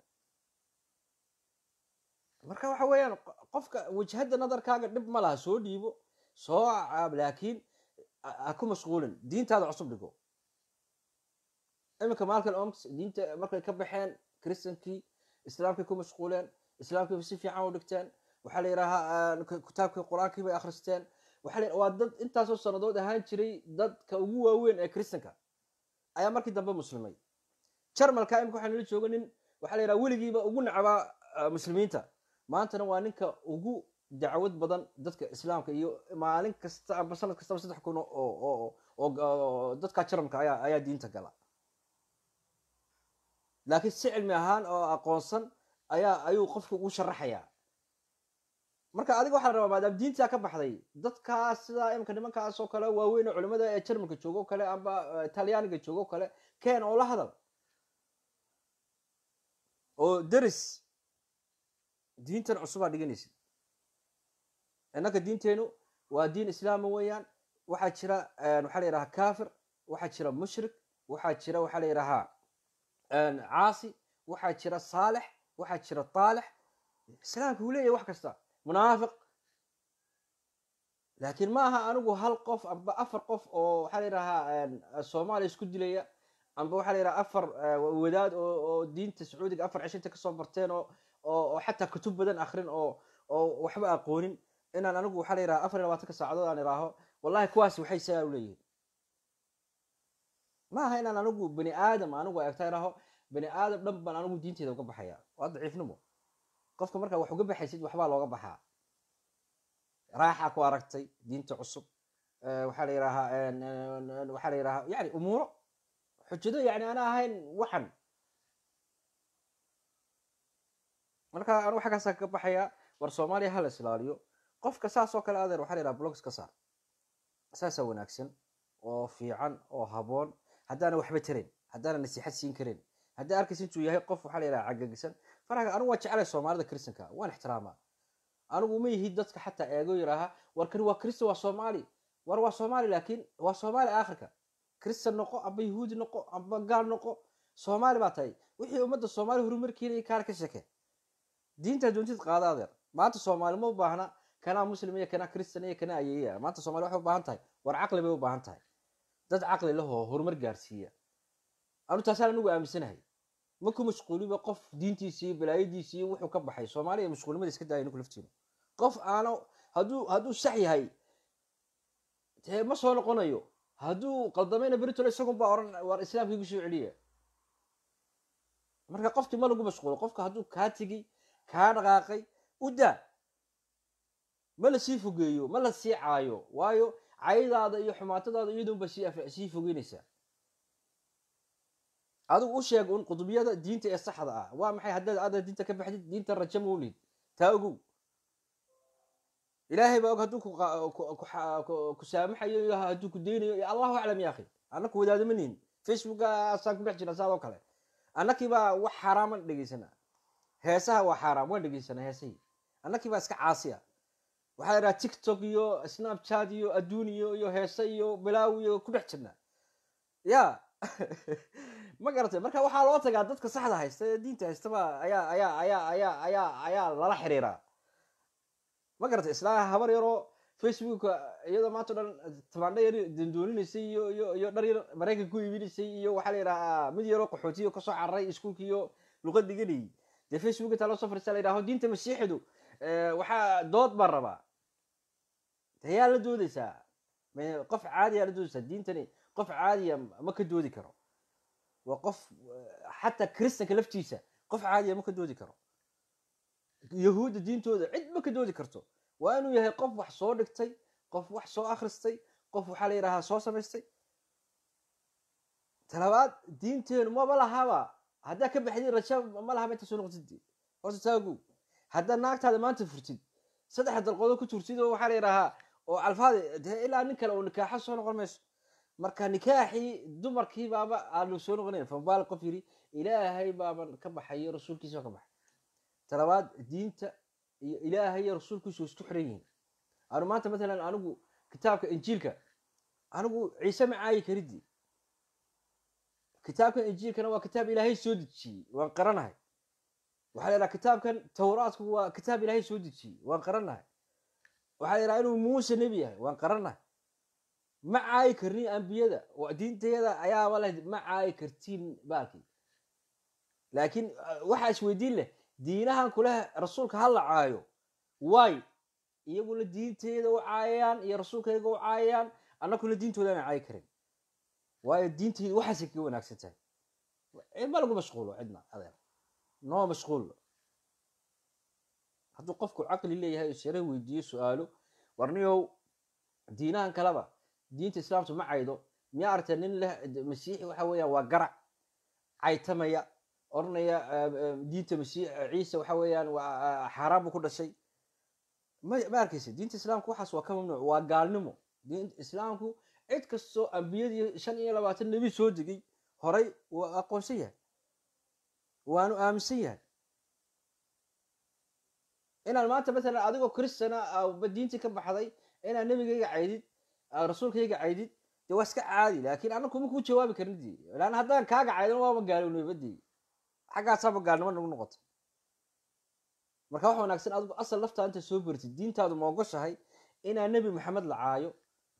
[SPEAKER 1] marka waxa weeyaan qofka wajhadda nadarkaaga dhib ma laha soo dhiibo soo caab laakiin ha ku mashquulin diintaada cusub dhigo iminka malkan oms diinta markay ka baxeen kristankii islaamkay ku mashquuleen islaamkii si fiican u dhigteen waxaa la yidhaahaa kitaabkii qur-aankii bay akhristeen waxaa waa dad intaasoo sannadood ahaan jiray dadka ugu waaweyn ee kristanka ayaa markii dambe muslimay jarmalka imika waxaa nala jooga nin waxaa la yidhaha weligiiba ugu nacbaa muslimiinta maantana waa ninka ugu dacwad badan dadka islaamka iyo maalin kasta amba sanad kastaba saddex kun oo dadka jarmalka ayaa ayaa diinta gala laakiin si cilmi ahaan oo aqoonsan ayaa ayuu qofku ugu sharaxayaa marka adiga waxaa la rabaa maadaama diintaa ka baxday dadkaas sidaa imika nimankaas oo kale waaweyn oo culimada ee jarmalka joogo kale amba talyaaniga joogo kale keen oo la hadal oo deris diintan cusubaa dhiganaysid innaka diinteenu waa diin islaama weeyaan waxaa jira waxaa la yidhahaa kafir waxaa jira mushrik waxaa jira waxaa la yidhahaa caasi waxaa jira saalix waxaa jira taalix islaamka uu leeyahay wax kasta munaafiq laakiin ma aha anigu hal qof amba afar qof oo waxaa la yidhahaa soomaaliya isku dilaya amba waxaa la yidhaha afar wadaad oo oo diinta sacuudiga afar cishinta kasoo barteen oo oo xataa kutub badan akrin oo oo waxba aqoonin inaan anigu waxaa la yidhaha afar iyo labaatanka saacadood aan idhaaho wallahi kuwaasi waxay saa u leeyihin ma aha inaan anigu bani aadam anigu eegta idhaaho bani aadam dhan baan anigu diinteeda uga baxaya waa daciifnimo qofka markaa wax uga baxaysid waxbaa looga baxaa raaxa ku aragtay diinta cusub waxaa la yidhaahaa waxaa la yidhahaa yani umuuro xujado yani ana ahayn waxan marka anigu xaggaasa kaga baxaya war soomaaliya hala islaaliyo qofka saas oo kale adeer waxaa la yidhaha blogs ka saar saasaa wanaagsan oo fiican oo haboon haddaana waxba tarayn haddaana nasiixad siin karin haddii arkaysa intuu yahay qof waxaa la yidhaha cagagisan faraga anigu waa jeclay soomaalida kristanka waan ixtiraamaa anigu uma yihi dadka xataa eego yidhaaha war kani waa kristan waa soomaali war waa soomaali laakiin waa soomaali aakhirka kristan noqo amba yahuudi noqo amba gaal noqo soomaali baa tahay wixii ummadda soomaali horumarkeena iyo kaala ka sheke diinta doontid qaada adeer maanta soomaali ma u baahna kanaa muslim iyo kanaa kristan iyo kanaa ayeeya maanta soomali waxay u baahan tahay war caqli bay u baahan tahay dad caqli lahoo horumar gaarsiiya anu taasaan anigu aaminsanahay ma ku mashquuliba qof diintiisi iyo balaayadiisi iyo wuxuu ka baxay soomaaliya mashquulimada iska daaya ninku laftiinu qof aana hadduu hadduu sax yahay dee ma soo noqonayo hadduu qaldamayna beritol isagun baa oran war islaamka igu soo celiya marka qofkii ma lagu mashquulo qofka hadduu kaa tegey kaa dhaqaaqay u daa ma la sii fogeeyo ma la sii caayo waayo caydaada iyo xumaatadaada iyadunba sii sii fogeynaysaa adigu u sheeg un qudubiyada diinta ee saxda ah waa maxay haddaad aada diinta ka baxdid diinta raja maulid taa ogow ilaahay baa og hadduu ku saamaxayo iyo hadduu ku deynayo iyo allahu aclam ya akhi annaku wadaadama nihin facebookaasaan ku dhex jirna saad oo kale annakii baa wax xaaraaman dhegeysana heesaha waa xaaraam waan dhegeysana heesahii annakii baa iska caasiya waxaa la yidhaha tiktok iyo snapchat iyo adduun iyo iyo heese iyo bilaaw iyo ku dhex jirna ya ma garatay marka waxaa loo tagaa dadka saxda haysta ee diinta haystaba ayaa ayaa ayaa ayaa ayaa ayaa lala xiriiraa ma garatay islaa habar yaroo facebooka iyadoo maanta o dhan tabaandho yar dandooninaysay iyo iyo iyo dhar yar maraykanka ku iibinaysay iyo waxaa la yidhahaa mid yaroo qaxootiyo kasoo cararay iskuulka iyo luqad dhiganayay dee facebook intaa loo soo fariista la yidhaho diinta masiixidu waxaa dood baan rabaa ayaa la doodaysaa qof caadiyaa la doodaysaa diintani qof caadiya ma ka doodi karo waa qof xataa kristanka laftiisa qof caadiya ma ka doodi karo yahuudda diintooda cid ma ka doodi karto waa inuu yahay qof wax soo dhigtay qof wax soo akhristay qof waxaa la yidhahaa soo samaystay talabaad diinteenu maba lahaba haddaa ka baxdid raja ma lahaba inta soo noqotid horta taagu haddaa naagtaada maanta furtid saddex dalqoodo ku turtid oo waxaa la yidhahaa oo alfaadi dee ilaa nin kale oo nikaaxo soo noqon mayso marka nikaaxii dumarkii baaba aanu soo noqonayn fambaal qof yiri ilaahay baaban ka baxayo rasuulkiisa ka baxay talabaad diinta iyo ilaahay iyo rasuulkiisu isku xiran yihiin anu maanta matalan anigu kitaabka injiilka anigu ciise ma caayi karidii kitaabkan injiilkana waa kitaab ilaahay soo dejiyey waan qaranahay waxaa la yidhaha kitaabkan tawraadku waa kitaab ilaahay soo dejiyey waan qaranahay waxaa la yidhaha inuu muuse nebi yahay waan qaranahay ma caayi karnin ambiyada diintayada ayaaba leh ma caayi kartiin baalkii laakiin waxaa isweydiin leh diinahan kuleh rasuulka ha la caayo waay iyaguna diinteyda u caayayaan iyo rasuulkayga u caayayaan annakuna diintooda ana caayi karin waayo diintayda waxaasay kaga wanaagsan tahay ma lagu mashquulo cidna adeer noo mashquul hadduu qofku caqli leeyahay share weydiiyo su-aalo warniyow diinahan kaleba diinta islaamtu ma caydo miyaa aragtay nin leh masiixi waxa weeyaan waa garac caytamaya oranaya diinta masiix ciise waxa weeyaan waa xaaraan buu ku dhashay ma ma arkaysa diinta islaamku waxaas waa ka mamnuuc waa gaalnimo diinta islaamku cid kastoo ambiyadii shan iyo labaatan nebi soo degay horay waa aqoonsan yahay waanu aaminsan yahay inaan maanta matalan adigoo kristana diintii ka baxday inaan nebigayga caydid rasuulkayga caydid dee waa iska caadi laakiin anna kuma kuu jawaabi karnidii lan haddaan kaaga caydin waaba gaalownay badii xaggaasaaba gaalnimo nagu noqota marka waxa wanaagsan adigu asal laftaa inta soo bartid diintaadu ma ogoshahay inaa nebi maxamed la caayo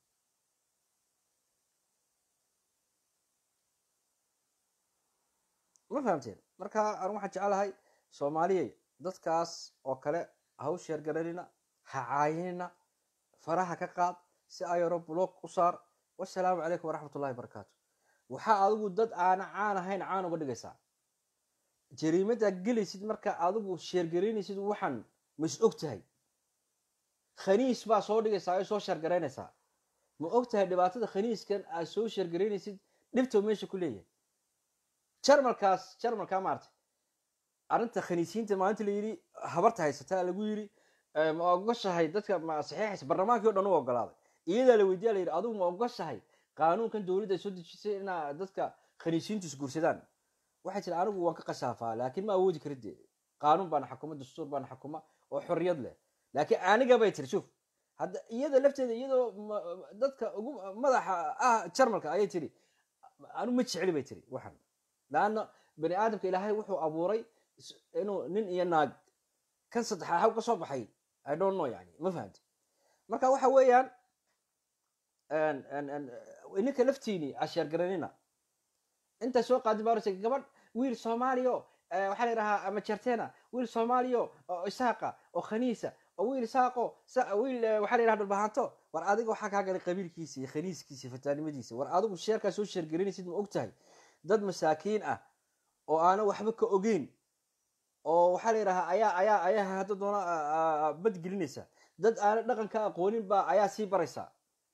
[SPEAKER 1] ma fahamteen marka anu waxaan jecelahay soomaaliyay dadkaas oo kale ha u sheergaranina ha caayinina faraha ka qaad si ayaro bloog u saar wasalaamu calaykum waraxmat ullahi barakaatu waxaa adigu dad aana caan ahayn caan uga dhigaysaa jariimaddaa gelaysid marka adigu sheergaraynaysid waxaan mas og tahay khaniis baa soo dhigaysaa oo soo sheergaraynaysaa ma og tahay dhibaatada khaniiskan aad soo sheergaraynaysid dhibta meesha ku leeyahay jarmalkaas jarmalkaa maartay arrinta khaniisiinta maalinta la yidhi habarta haysataa lagu yidhi ma ogoshahay dadka ma saxiixaysa barlamaankii o dhan u ogolaaday iyadaa la weydiya la yidhi adigu ma ogoshahay qaanuunkan dowladda ay soo dejisay inaa dadka khaniisiintu isguursadaan waxay tiri anigu waan ka qashaafaa laakiin ma awoodi karid dee qaanuun baana xukuma dastuur baana xukuma oo xorriyad leh laakiin aniga bay tiri shuf hadda iyada lafteeda iyadoo dadka ugu madaxa ah jarmalka ayay tiri anigu ma jecli bay tiri waxaan laanna bani aadamka ilaahay wuxuu abuuray inuu nin iyo naag kan saddexaad haw ka soo baxay i don't know yani ma fahamti marka waxa weeyaan ininka laftiini asheergaranina intaa soo qaadin baa oraysa gabadh wiil soomaaliyo waxaa la yidhahaa ama jartena wiil soomaaliyo oo isaaqa oo khaniisa oo wiil isaaqo wiil waxaa la yidhaha dhulbahanto war adiga waxaa kaa galay qabiilkiisa iyo khaniiskiisa iyo fataanimadiisa war adigu sheerkaa soo sheergarinaysid ma og tahay dad masaakiin ah oo aana waxba ka ogeyn oo waxaa la yidhahaa ayaa ayaa ayaa hadda doona badgelinaysa dad aana dhaqanka aqoonin baa ayaa sii baraysaa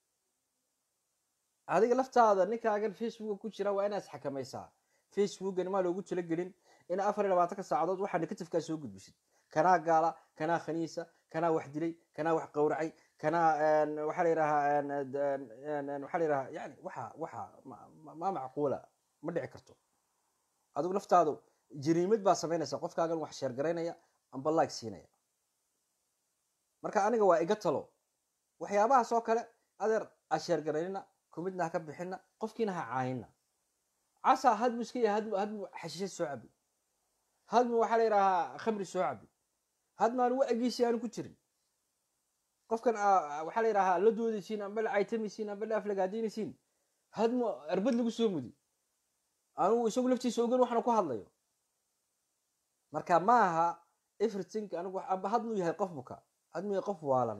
[SPEAKER 1] adiga laftaada ninkaagan facebooka ku jira waa inaad isxakamaysaa facebookan maa loogu talagelin in afar iyo labaatanka saacadood waxaa negatifkaa soo gudbisid kanaa gaala kanaa khaniisa kanaa wax dilay kanaa wax qowracay kanaa waxaa la yidhahaa waxaa la yidhahaa yani waxa waxa ma macquula ma dhici karto adigu laftaadu jariimad baa samaynaysa qofkaagan wax sheergaraynaya amba like siinaya marka aniga waa iga talo waxyaabahaas oo kale adeer a sheergaraynina kumidna ha ka bixina qofkiina ha caayina casa hadmu iska yahay hadmu hadmu xashiishad soo cabi hadmu waxaa la yidhahaa khamri soo cabi hadmu aan wa-giisi aanu ku jirin qofkan waxaa la yidhahaa la doodaysiin amba la caytamaysiin amba la aflagaadaynaysiin hadmu erbad lagu soo mudi anugu isagu laftiisa ogan waxna ku hadlayo marka ma aha everything anigu amba hadmuu yahay qof buka hadmuu yahay qof waalan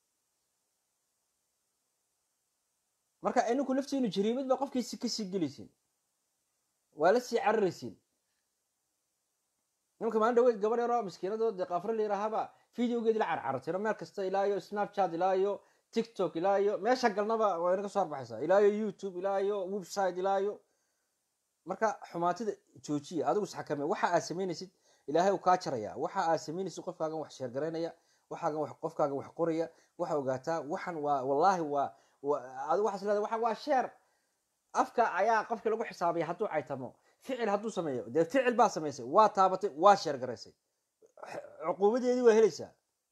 [SPEAKER 1] marka ininku laftiinu jariimad baa qofkiisi kasii gelaysiin waa la sii cararaysiin nimanka maalin dhaweyd gabadh yaroo miskiinadoo dee qaafre la yidhaahaba videogeedi la carcartiro meel kasta ilaa iyo snapchat ilaa iyo tiktok ilaa iyo meesha galnaba waa inaga soo harbaxaysaa ilaa iyo youtube ilaa iyo website ilaa iyo marka xumaatida joojiya adigu isxakame waxa aad samaynaysid ilaahay uu kaa jaraya waxa aad samaynaysid qofkaagan wax sheergaraynaya waxaagan wax qofkaagan wax qoraya waxa ogaataa waxan waa wallaahi waa adigu waxaas leedahay waxa waa sheer afka ayaa qofka lagu xisaabaya hadduu caytamo ficil hadduu sameeyo dee ficil baa samaysay waa taabatay waa sheergaraysay cuquubadeedii waa helaysaa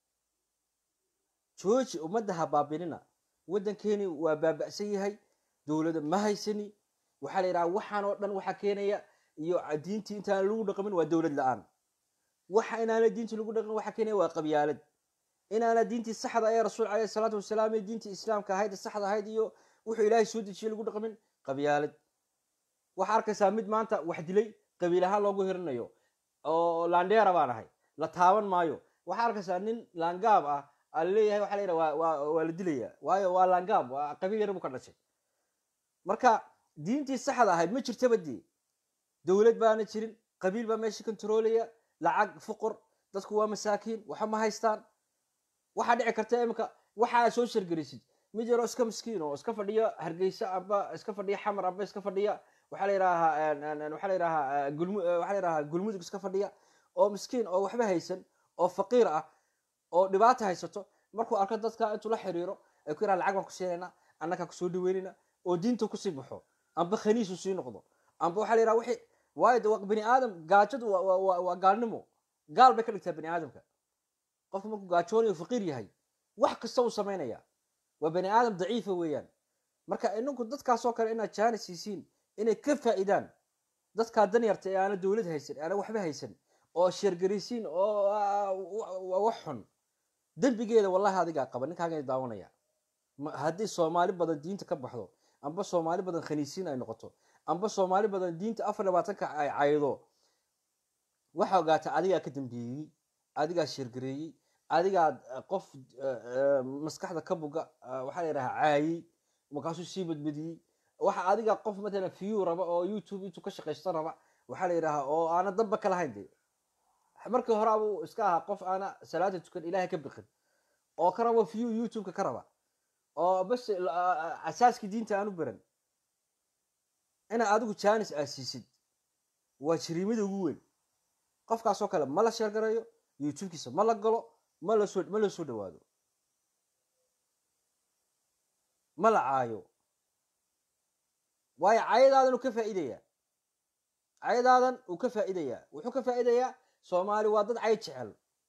[SPEAKER 1] jooji ummadda ha baabinina waddankeeni waa baaba'san yahay dowlada ma haysani waxaa la yidhaha waxaan oo dhan waxaa keenaya iyo diintii intaan lagu dhaqmin waa dowlad la-aan waxa inaana diintii lagu dhaqmin waxaa keenaya waa qabyaalad inaana diintii saxda ee rasuul caleyhi salaatu wasalaam ee diintii islaamka ahayd ee saxda ahayd iyo wuxuu ilaahay soo dejiyey lagu dhaqmin qabyaalad waxaa arkaysaa mid maanta wax dilay qabiil ahaan loogu hirinayo oo landheera baan ahay la taaban maayo waxaa arkaysaa nin laangaab ah aa laleeyahay waxa la yidhaha waa waa la dilaya waayo waa laangaab waa qabiil yar buu ka dhashay marka diintii saxda ahayd ma jirtaba dee dowlad baana jirin qabiil baa meesha controlaya lacag fuqur dadku waa masaakiin waxa ma haystaan waxaa dhici karta iminka waxaa soo shargarisid mid yaroo iska miskiin oo iska fadhiya hargeysa amba iska fadhiya xamar amba iska fadhiya waxaa la yidhaahaa waxaa la yidhahaa gulmu waxaa la yidhahaa gulmudug iska fadhiya oo miskiin oo waxba haysan oo faqiir ah oo dhibaata haysato markuu arko dadka intuu la xiriiro ay ku yidhaha lacag baan ku siinayna annagaa kusoo dhaweynayna oo diinta kusii baxo amba khaniisu sii noqdo amba waxaa la yidhaha wixii waayo de bani aadam gaajadu waa gaalnimo gaal bay ka dhigtaa bani aadamka qofku markuu gaajoonayo faqiir yahay wax kasta uu samaynaya waa bani aadam daciifa weeyaan marka ininku dadkaasoo kale inaad jaani siisiin inay ka faa'iidaan dadkaa danyarta ee aana dowlad haysan aana waxba haysan oo sheergaraysiin oo waa wax xun dembigeeda wallahi adigaa qaba ninkaaga daawanaya haddii soomaali badan diinta ka baxdo amba soomaali badan khaniisiin ay noqoto amba soomaali badan diinta afar labaatanka ay caydo waxa ogaata adigaa ka dambeeyey adigaa sheergareeyey adigaa qof maskaxda ka buga waxaa la yidhaha caayey markaasuu sii badbadiyey waxa adigaa qof matalan view raba oo youtube intuu ka shaqaysto raba waxaa la yidhaha oo aana damba ka lahayn de markii hore abuu iska ahaa qof aana salaada tukan ilaahay ka biqin oo ka rabo view youtube-ka ka raba oo bas asaaskii diinta aan u baran inaad adigu janis aad siisid waa jiriimada ugu weyn qofkaasoo kale ma la sheergarayo youtube-kiisa ma la galo ma lasoo ma la soo dhawaado ma la caayo waayo cayadaadan uu ka faa'iidayaa cayadaadan uu ka faa'iidayaa wuxuu ka faa'iidayaa soomaali waa dad cay jecel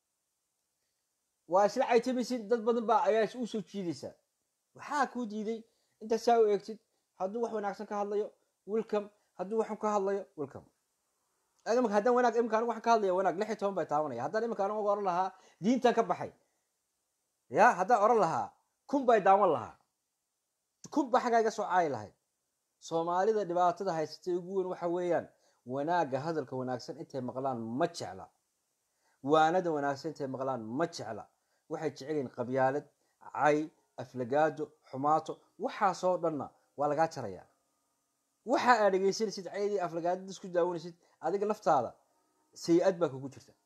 [SPEAKER 1] waa isla caytamaysid dad badan baa ayaa u soo jiidaysa waxaa kuu diiday intaad saa u eegtid hadduu wax wanaagsan ka hadlayo welcome hadduu waxun ka hadlayo welcome imika haddaan wanaag imika anigu waxaan ka hadlaya wanaag lix iyo toban bay taabanaya haddaan imika anigu oran lahaa diintan ka baxay ya haddaan oran lahaa kun bay daawan lahaa kun ba xaggaa iga soo caayi lahayd soomaalida dhibaatada haysatay ugu weyn waxa weeyaan wanaagga hadalka wanaagsan intay maqlaan ma jecla waanada wanaagsan intay maqlaan ma jecla waxay jecelyihin qabyaalad cay aflagaado xumaato waxaasoo dhanna waa lagaa jarayaa waxa aad dhegaysanaysid caydii aflagaadada isku daawanaysid adiga laftaada sayi-ad baa kugu jirta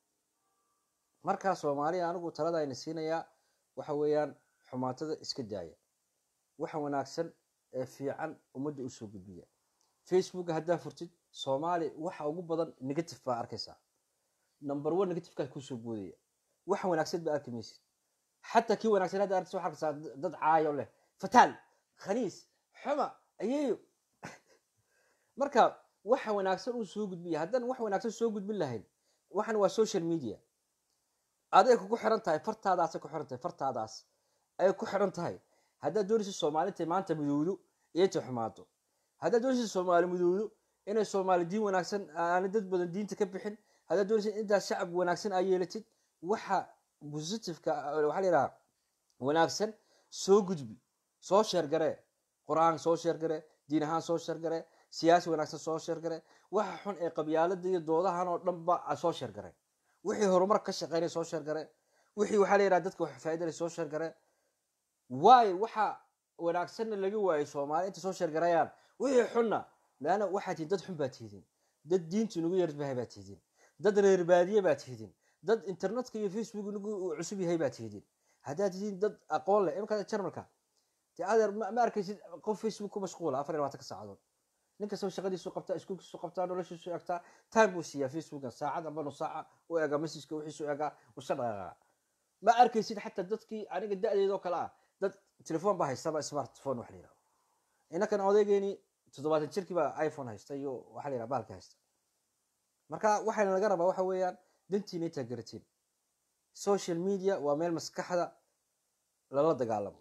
[SPEAKER 1] markaa soomaaliya anigu talada ayna siinayaa waxa weeyaan xumaatada iska daaya waxa wanaagsan ee fiican ummadda usoo gudbiya facebooka haddaa furtid soomaali waxa ugu badan negative baa arkaysaa number one negativeka kusoo boodaya waxa wanaagsan baa arki maysid xataa kii wanaagsan hadda artis waxa arkaysaa dad caayo leh fataal khaniis xuma ayeeyo marka waxa wanaagsan uu soo gudbiya haddaan wax wanaagsan soo gudbin lahayn waxan waa social media aday kugu xiran tahay fartaadaasay ku xiran tahay fartaadaas ayay ku xiran tahay haddaad doonaysa soomaalintay maanta midowdo iyotay xumaato haddaad doonaysa soomaali midowdo inay soomaali diin wanaagsan aana dad badan diinta ka bixin haddaad doonaysa intaas shacab wanaagsan aa yeelatid waxa positiveka waxaa la yidhaha wanaagsan soo gudbi soo sheergaree qur-aan soo sheergaree diin ahaan soo sheergaree siyaasi wanaagsan soo sheergaree waxa xun ee qabyaalada iyo doodahan oo dhan ba soo sheergaree wixii horumar ka shaqeynay soo sheergaree wixii waxaa la yidhaha dadka wax faa'idanay soo sheergaree waayo waxa wanaagsanna laga waayay soomaali intay soo sheergarayaan wixii xunna leanna waxaa tihin dad xun baa tihdin dad diintu nagu yarbahay baa tihdin dad reer baadiye baa tihdin dad internetka iyo facebook nagu cusub yahay baa tihdin haddaad tihiin dad aqoon leh imika jarmalka de adeer ma arkaysid qof facebook ku mashquula afar iyo labaatanka saacadood nin kastaba shaqadiisu qabtaa iskuulkiisu qabtaa noloshiisu egtaa time buu siiyaa facebookan saacad amba nus saaca u egaa messageka wixiisu egaa usa dhaqaaqa ma arkaysid xataa dadkii aniga da-deedoo kale ah dad telefoon baa haystaba smartphone wax la yidhahdo innakan odaygeeni toddobaatan jirkii baa iphone haysta iyo waxa la yidhaha baalka haysta marka waxayna laga rabaa waxa weeyaan dantiina intaa garatiin social media waa meel maskaxda lala dagaalamo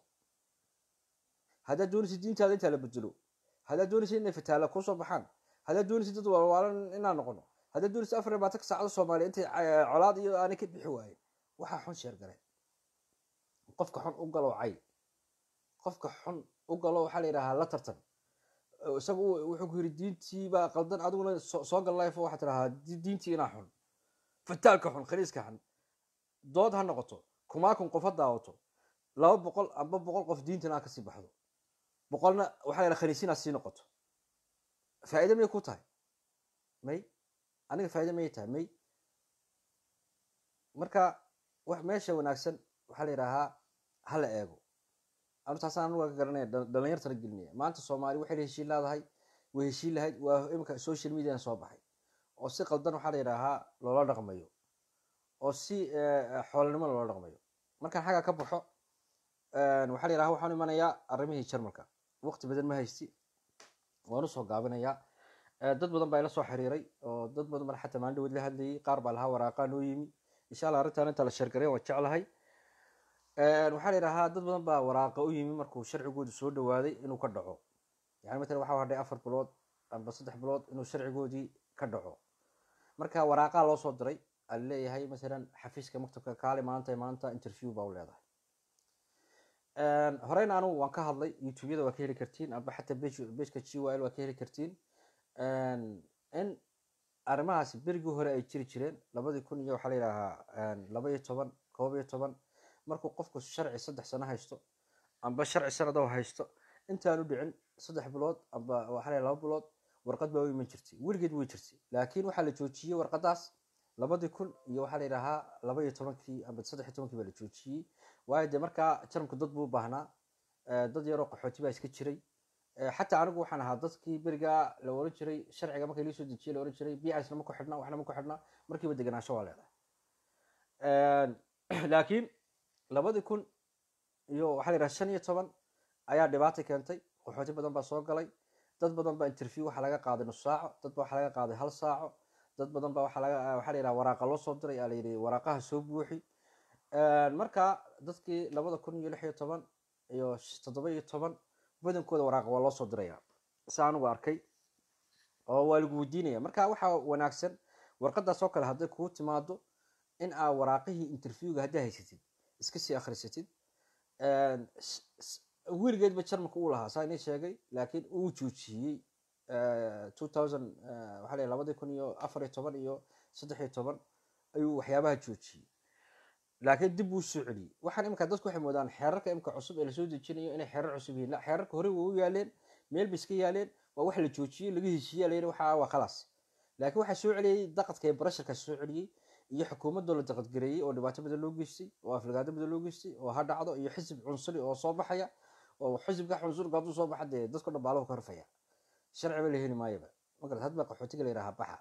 [SPEAKER 1] haddaad doonaysid diintaada intaa la bedelo haddaad doonaysid inay fataala kusoo baxaan haddaad doonaysid dad walwaalan inaan noqono haddaad doonaysid afar iyo labaatanka saacado soomaaliya intay colaad iyo aanay ka bixi waayen waxaa xun sheergaleen qofka xun u galo cay qofka xun u galo waxaa la yidhahaa la tartan isaga wuxuu ku yidhi diintii baa qaldan adiguna soo gal life waxaa tidhahaa diintii inaa xun fataalka xun khaniiska xun dood ha noqoto kumaakun qof ha daawato laba boqol amba boqol qof diintan aa kasii baxdo boqolna waxaa la yidhaha khaniisiin aa sii noqoto faa'iida miyay ku tahay may aniga faa'iida miyay tahay may marka wax meesha wanaagsan waxaa la yidhaahaa ha la eego anu taasaan anu waa ka garanaya dhalinyartana gelinaya maanta soomaali waxay heshiin leedahay way heshiin lahayd waa iminka social mediana soo baxay oo si qaldan waxaa la yidhaahaa loola dhaqmayo oo si xoolnimo loola dhaqmayo markaan xagga ka baxo waxaa la yidhaha waxaan imanayaa arrimihii jarmalka waqti badan ma haysti waan usoo gaabinayaa dad badan baa ila soo xiriiray oo dad badan baa xataa maalin dhaweed la hadlayay qaar baa lahaa waraaqaa noo yimi insha allah arrintaan inta la sheergaray waan jeclahay waxaa la yidhahaa dad badan baa waraaqa u yimi markuu sharcigoodu soo dhawaaday inuu ka dhaco yani matalan waxaa hadhay afar bilood amba saddex bilood inuu sharcigoodii ka dhaco marka waraaqaa loo soo diray aa leeyahay masalan xafiiska maktabka kaali maanta maanta interview baa u leedahay horeyna anu waan ka hadlay youtubeyada waa ka heli kartiin amba xataa bejka g y l waa ka heli kartiin in arrimahaasi berigii hore ay jiri jireen labadii kun iyo waxaa la yidhaahaa laba iyo toban koob iyo toban markuu qofku sharci saddex sano haysto amba sharci sanado haysto intaanu dhicin saddex bilood amba waxaa la laba bilood warqad baa u iman jirtay weligeed way jirtay laakiin waxaa la joojiyey warqadaas labadii kun iyo waxaa la yidhaahaa laba iyo tobankii amba saddex iyo tobankii baa la joojiyey waayo dee markaa jarmku dad buu u baahnaa dad yaroo qaxooti baa iska jiray xataa anigu waxaan ahaa dadkii berigaa la oran jiray sharciga markii liisoo dejiyey la oran jiray bicisna ma ku xidhna waxna ma ku xidhna markiiba deganaansho waa leedahay laakiin labadii kun iyo waxaa la yidhaha shan iyo toban ayaa dhibaata keentay qaxooti badan baa soo galay dad badan baa interview waxaa laga qaaday nus saaco dad baa waxaa laga qaaday hal saaco dad badan baa waxaa laga waxaa la yidhaha waraaqa loo soo diray aa la yidhi waraaqaha soo buuxi marka dadkii labada kun iyo lix iyo toban iyo toddoba iyo toban badankooda waraaqa waa loo soo diraya si anugu arkay oo waa lagu weydiinaya marka waxaa wanaagsan warqadaas oo kale hadday kuu timaado in aa waraaqihii interviewga haddaa haysatid iska sii akhrisatid weligeedba jarmalka uu lahaa saa inii sheegay laakiin uu joojiyey two thousand waxaa la labadii kun iyo afar iyo toban iyo saddex iyo toban ayuu waxyaabaha joojiyey laakiin dib buu soo celiyey waxaan imika dadku waxay moodaan xeerarka imika cusub ee lasoo dejinayo inay xeerar cusub yihiin la xeerarka hore way u yaaleen meel bay iska yaaleen waa wax la joojiyey laga heshiiya layidhi waxa waa khalaas laakiin waxaa soo celiyey daqadka ee barasharka soo celiyey iyo xukuumadoo la daqadgareeyey oo dhibaato badan loo geystay oo aflagaado badan loo geystay oo ha dhacdo iyo xisib cunsuri oo soo baxaya oo xisibka cunsurka hadduu soo baxa dee dadko dhan baalahu ka rafaya sharciba la heli maayaba magarad hadba qaxootiga la yidhaha baxa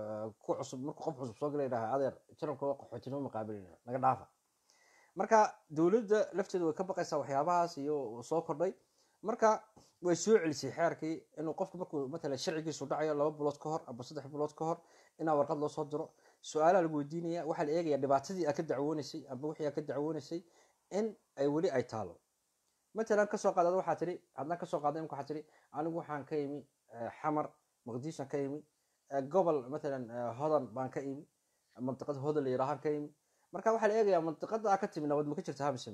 [SPEAKER 1] ku cusub markuu qof cusub soo gala yidhaha adeer jarabka waa qaxootinimo maqaabilina naga dhaafa marka dowladda lafteeda way ka baqaysaa waxyaabahaas iyo soo kordhay marka way soo celisay xeerkii inuu qofku markuu matalan sharcigiisu dhacayo laba bilood ka hor amba saddex bilood ka hor inaa warqad loo soo diro su-aalaha lagu weydiinaya waxaa la eegaya dhibaatadii aa ka dacwoonaysay amba wixii aa ka dacwoonaysay in ay weli ay taalo matalan kasoo qaadad waxaa tihi haddaan kasoo qaada imka waxaa tihi anigu waxaan ka imi xamar maqdishan ka imi gobol matalan hodan baan ka imi mantiqada hodan la yidhahaan ka imi marka waxaa la eegayaa mantiqada aa ka timi nabad ma ka jirta hamisame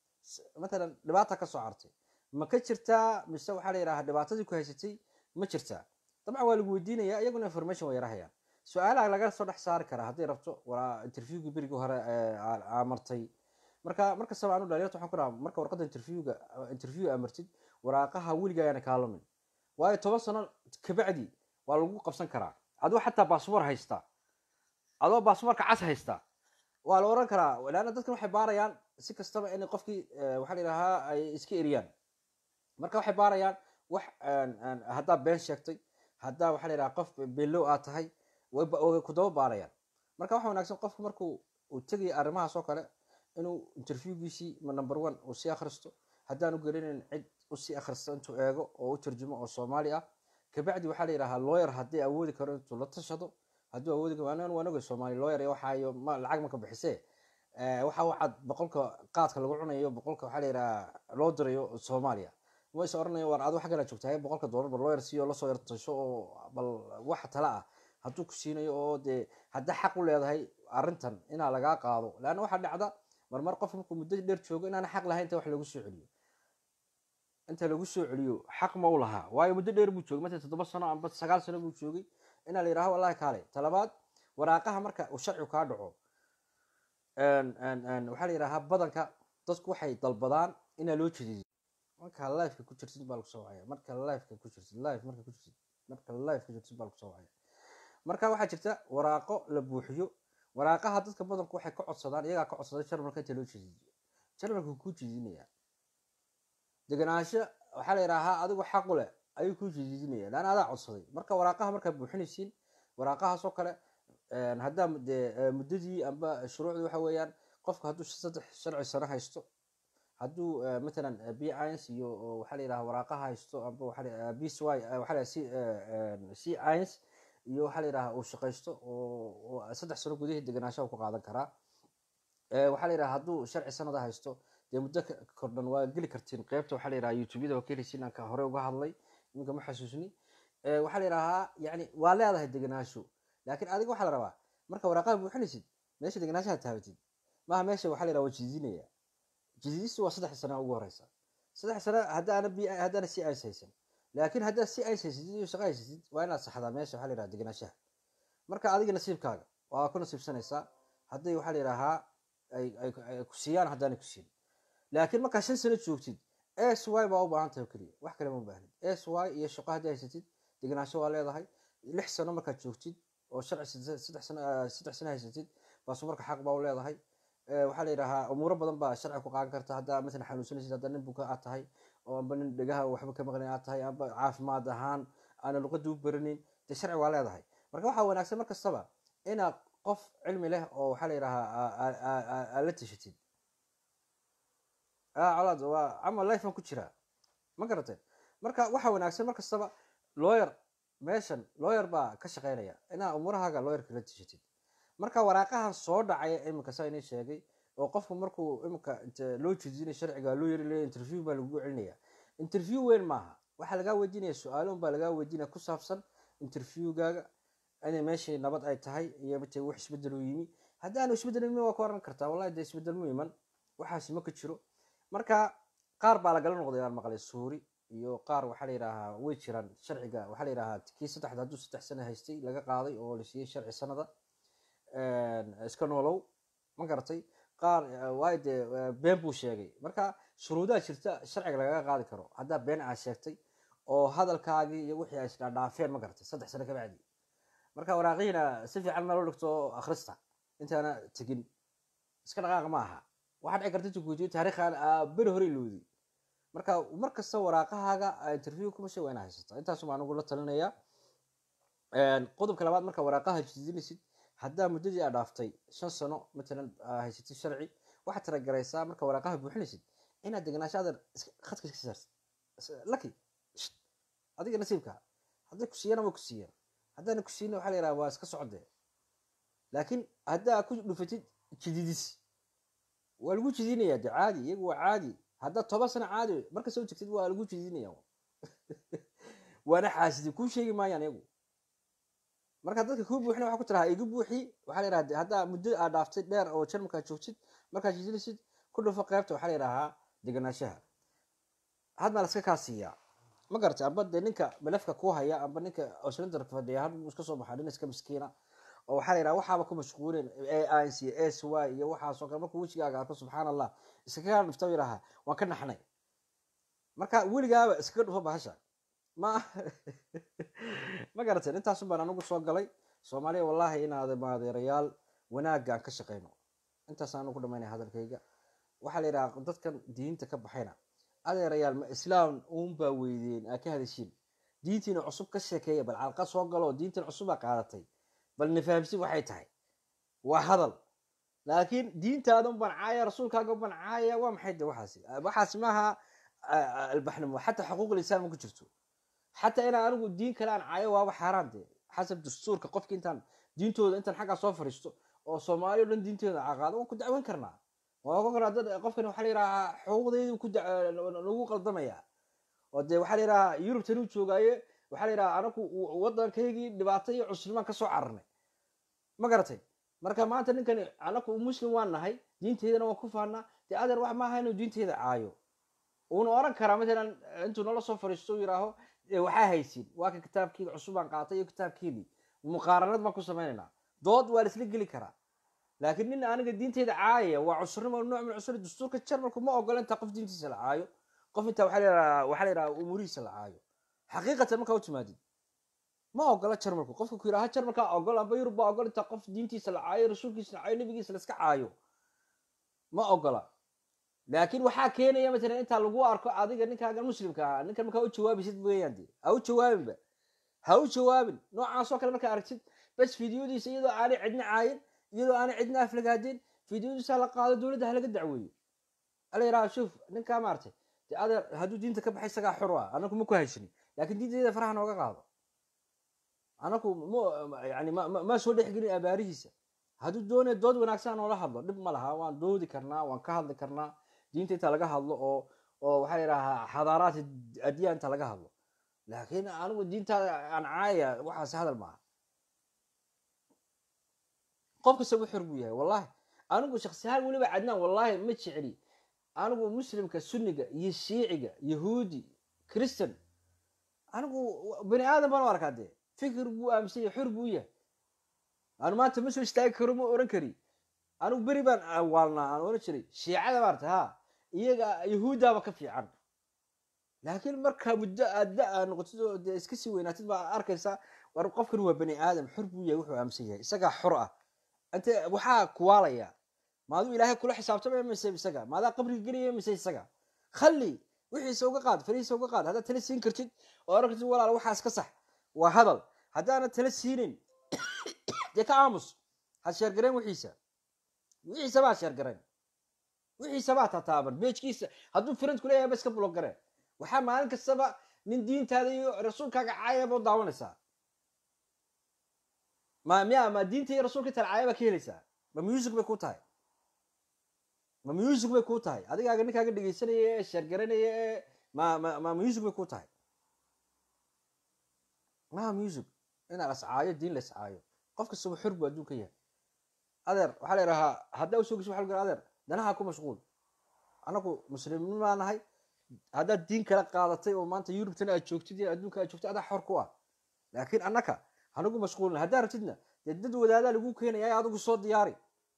[SPEAKER 1] matalan dhibaata kasoo cartay ma ka jirtaa mise waxaa la yidhaha dhibaatadii ku haysatay ma jirtaa dabcan waa lagu weydiinaya iyaguna information way yarahayaan su-aalaha laga soo dhex saari karaa hadday rabto waa interviewgii berigii hore aa martay marka markastaba anu dhalinyarta waxaan ku dhaha marka warqadda interviewga interview aa martid waraaqaha weliga ayaana kaa lumin waayo toban sano kabacdi waa lagu qabsan karaa adoo xataa baasboor haysta adoo baasboorka cas haysta waa la oran karaa leanna dadkan waxay baarayaan si kastaba in qofkii waxaa la yidhahaa ay iska eriyaan marka waxay baarayaan wax haddaa been sheegtay haddaa waxaa la yidhaha qof below aad tahay way ku daba baarayaan marka waxa wanaagsan qofku markuu uu tegaya arrimahaas oo kale inuu interviewgiisii number one uu sii akhristo haddaanu garanayn cid usii akhristo intuu eego oo u tarjumo oo soomaali ah kabacdi waxaa la yidhahaa lawyer haddii awoodi karo intuu la tashado hadduu awoodi karo waan oga soomaali lawyer waxaayo ma lacag maka bixisee waxa waxaad boqolka qaadka lagu cunayo boqolka waxaa la yidhahaa loo dirayo soomaaliya ma is oranaya war adu xaggana joogtahay boqolka dollar ba lawyer siiyo lasoo yartasho oo bal wax tala ah hadduu ku siinayo oo dee haddaa xaq u leedahay arrintan inaa lagaa qaado leanna waxaa dhacda marmar qof markuu muddo dheer joogo inaana xaq lahayn inta wax lagu soo celiyo inta lagu soo celiyo xaq ma u lahaa waayo muddo dheer buu joogay mata toddoba sano amba sagaal sano buu joogay inaa la yidhaho wallahi kaale talabaad waraaqaha marka uu sharcigu kaa dhaco waxaa la yidhahaa badanka dadku waxay dalbadaan inaa loo jediyo marka lifeka ku jirtid baa lagu soo wacaya marka lifeka ku jirtid life marka ku jirtid marka life ku jirtid baa lagu soo wacaya marka waxaa jirta waraaqo la buuxiyo waraaqaha dadka badanku waxay ka codsadaan iyagaa ka codsaday jarmalka inta loo jediiyo jarmalka wuu kuu jediidinaya deganaansho waxaa la yidhaahaa adigu xaqu leh ayuu kuu jediidinaya laana adaa codsaday marka waraaqaha markaa buuxinaysiin waraaqahaas oo kale haddaa dee muddadii amba shuruucdii waxa weeyaan qofku hadduu saddex sharci sano haysto hadduu matalan b ins iyo waxaa la yidhaha waraaqaha haysto amba waxaa b c y waxaa la c ins iyo waxaa la yidhaha uu shaqaysto oo saddex sano gudihii deganaanshaha ku qaadan karaa waxaa la yidhaha hadduu sharci sanada haysto dee muddo kordhan waa geli kartiin qeybta waxaa la yidhaha youtubeyada waa ka helisiin aan ka hore uga hadlay iminka ma xasuusni waxaa la yidhahaa yani waa leedahay degenaansho laakiin adiga waxaa la rabaa marka waraaqaha buuxinaysid meesha degenaanshaha taabatid maaha meesha waxaa la yidhaha waa jidiinaya jidiistu waa saddex sano ugu horeysa saddex sano haddaana b haddaana si ais haysan laakiin haddaad si ais haysatid iyo shaqo haysatid waa inaad saxdaa meesha waxaa la yidhaha degenaanshaha marka adiga nasiibkaaga waa ku nasiibsanaysaa hadday waxaa la yidhahaa ay ku siiyaan haddaanay ku siin laakiin markaa shan sano joogtid s y baa u baahan tahay o keliya wax kale ma u baahnid s y iyo shaqo haddii haysatid degenaansho waa leedahay lix sano markaad joogtid oo sharci saddex sano saddex sano haysatid baasu marka xaq baa u leedahay waxaa la yidhahaa umuuro badan baa sharci ku qaadan karta haddaa matalan xanuunsanaysid haddaa nin buka aad tahay oo amba nin dhegaha waxba ka maqnayn aad tahay amba caafimaad ahaan aana luqadii u beranin dee sharci waa leedahay marka waxaa wanaagsan mar kastaba inaad qof cilmi leh oo waxaa la yidhahaa aad la tashatid colaad waa camal lifean ku jiraa ma garateen marka waxaa wanaagsan mar kastaba lawyer meeshan lawyer baa ka shaqeynaya inaa umuurahaaga lawyerka la tashatid marka waraaqahan soo dhacaya iminka saa inii sheegay oo qofku markuu iminka inte loo jeedinay sharciga loo yari leeya interview baa lagu celinaya interview weyn maaha waxaa lagaa weydiinaya su-aalo baa lagaa weydiinaya ku saabsan interviewgaaga inay meeshii nabad ay tahay iyo mate wax isbedel u yimi haddaanu isbedel imin waa ka oran kartaa wallahi dee isbedel mu iman waxaasi ma ka jiro marka qaar baa lagala noqday aan maqlay suuri iyo qaar waxaa la yidhaahaa way jiraan sharciga waxaa la yidhahaa kii saddexda hadduu saddex sano haystay laga qaaday oo la siiyey sharci sanada iska noolow ma garatay qaar waay dee been buu sheegay marka shuruudaha jirta sharciga lagaga qaadi karo haddaa been aa sheegtay oo hadalkaagii iyo wixii ay isdhaadhaafeen ma garatay saddex sano kabacdi marka waraaqihiina si fiican meel u dhigto akhrista intaana tegin iska dhaqaaqa ma aha waxaa dhici karta tukuujiyo taariikhan beri hore iloodi marka mar kasta waraaqahaaga interview kumashay waa ina haysata intaasuma anigu la talinaya qodobka labaad marka waraaqaha jidinaysid haddaa muddadii aa dhaaftay shan sano matalan haysatid sharci waxaad talagaraysaa marka waraaqaha buuxinaysid inaad degenaansho adan khadka iska saarsid laki adiga nasiibka hadday ku siiyana waa ku siiyaan haddaana ku siina waxa la yidhaha waa iska socdee laakiin haddaa ku dhufatid jididis waa lagu jidinaya de caadi iyagu waa caadi haddaad toban sano caadi marka soo tegtid waa lagu jidinaya waana xaasidi kuu sheegi maayaan iyagu marka dadka kuu buuxina waxa ku tiraha igu buuxi waxaa la yidhaha haddaa muddo aad dhaaftay dheer oo jarmalkaad joogtid markaad jidinaysid ku dhufo qeybta waxaa la yidhahaa degenaanshaha hadna la iska kaa siiyaa ma garatay amba dee ninka malafka ku haya amba ninka oslandarka fadhiya haduu iska soo baxaa nin iska miskiina oo waxaa la yidhaha waxaaba ku mashquulin anc s y iyo waxaasoo kale markuu wejigaaga arko subxaan allah iskaga dhifta yidhaha waan ka naxnay marka weligaaba iskaga dhufo bahasha ma ma garateen intaasun baan anigu soo galay soomaaliya wallahi inaad maadeerayaal wanaagga aan ka shaqeyno intaas aanu ku dhamaynaya hadalkayga waxaa la yidhaha dadkan diinta ka baxayna adeerayaal ma islaam uunbaa weydeen aa ka hadashiin diintiina cusub ka sheekeeya bal calqa soo galo diintan cusubbaa qaadatay bal nafahamsi waxay tahay waa hadal laakiin diintaadan ban caaya rasuulkaaga ban caaya waa maxay de waxaasi waxaas maaha albaxnimo xataa xuquuq lisaan ma ku jirto xataa inaan anigu diin kale aan caayo waaba xaaraan de xasab dastuurka qofki intaan diintooda intaan xaggaa soo fariisto oo soomaali o dhan diintooda caqaado waan ku dacweyn karnaa waan ogan karnaa dad qofkan waxaa la yidhahaa xuquuqdaydu ku lagu qaldamaya oo dee waxaa la yidhahaa yurubtan uu joogaaye waxaa la yidhaha anaku waddankaygii dhibaato iyo cuslimaan kasoo cararnay ma garatay marka maanta ninkani anaku muslim waan nahay diinteydana waan ku faanaa dee adeer wax maaha inuu diinteyda caayo uuna oran karaa matalan intuu nala soo fariisto yidhaaho waxaa haysin waa ka kitaabkiida cusubaan qaatay iyo kitaabkiidii muqaaranad baan ku sameynaynaa dood waa laisla geli karaa laakiin nin aniga diinteyda caayaya waa cusurnimo nooc min cusri dastuurka jarmalku ma ogola intaa qof diintiisa la caayo qof intaa waxaa la yidhaha umuurihiisa la caayo xaqiiqatan markaa u timaadid ma ogola jarmalku qofka ku yidhaha jarmalkaa ogol amba yurub baa ogol intaa qof diintiisa la caayo rasuulkiisa la caayo nabigiisa la iska caayo ma ogola laakiin waxaa keenaya matalan intaa lagu arko adiga ninkaagan muslimka ah ninkan markaa u jawaabisid weyaan de ha u jawaabinba ha u jawaabin noocaasoo kale markaa aragtid bas fideodiisa iyadoo aanay cidna caayin iyadoo aanay cidna aflagaadeen fideodiisa la qaado dowladda halaga dacweeyo ala yidhaha shuf ninkaa maartay de adeer hadduu diinta ka baxay isagaa xor ah anaku ma ku haysanin laakiin diinteeda faraha nooga qaado anaku m yani ma soo dhexgelin abaarihiisa hadduu doonaya dood wanaagsan noola hadlo dhib ma laha waan doodi karnaa waan ka hadli karnaa diinta inta laga hadlo oo oo waxaa la yidhahaa xadaaraat addiya inta laga hadlo laakiin anigu diintaada aan caaya waxaas hadal maaha qof kastaba xor buu yahay wallahi anigu shaksiyahaan weliba cadnaan wallahi ma jecli anigu muslimka sunniga iyo shiiciga yahuudi christian anigu bani aadam baan u arkaa dee fikir buu aaminsan yahay xor buu yahay anu maanta ma soo istaagi karo ma oran kari anigu beri baan waalnaa aan oran jiray shiicada maarta ha iyaga yahuuddaaba ka fiican laakiin markaa muddo aadda aa noqotid oo dee iska sii weynaatid baa arkaysaa war qofkan waa bani aadam xor buu yahay wuxuu aaminsan yahay isagaa xor ah ante waxaa kuwaalaya maaduu ilaahay kula xisaabtamaya mise isaga maadaa qabriga gelaya mise isaga khalli wixiisa uga qaad farihiisa uga qaad haddaad tala siin kartid oo oran kartid walaal waxaas ka sax waa hadal haddaanad tala siinin dee ka aamus had sheergareen wixiisa wixiisa baa sheergareen wixiisa baa tataaban beejkiisa hadduu firant kuleeyahay ba iska bulog gareen waxaa maalin kastaba nin diintaada iyo rasuulkaaga caayaba u daawanaysaa ma miya ma diinta iyo rasuulka intaad caayaba ka helaysaa ma music bay ku tahay ma music bay ku tahay adigaaga ninkaaga dhegeysanaya ee sheergaranaya ee ma ma ma music bay ku tahay ma music inaan ascaayo diin la iscaayo qof kastaba xor buu adduunka yahay adeer waxaa la yidhahaa haddaa usoo gesho waxa la adeer danaha ku mashquul anagu muslimiin baa nahay haddaad diin kala qaadatay oo maanta yurubtana aad joogtid iyo adduunka aad joogtid adaa xor ku ah laakiin annaka hanagu mashquulin haddaa rabtidna dee dad wadaadaa lagu keenaya adigu soo diyaari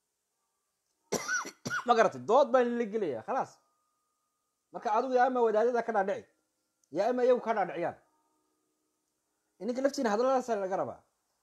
[SPEAKER 1] ma garatay dood baa lala gelaya khalaas marka adigu yaa ama wadaadada ka dhaadhici yaa ama iyagu ka dhaadhiciyaan ininka laftiina hadalladaasa laga rabaa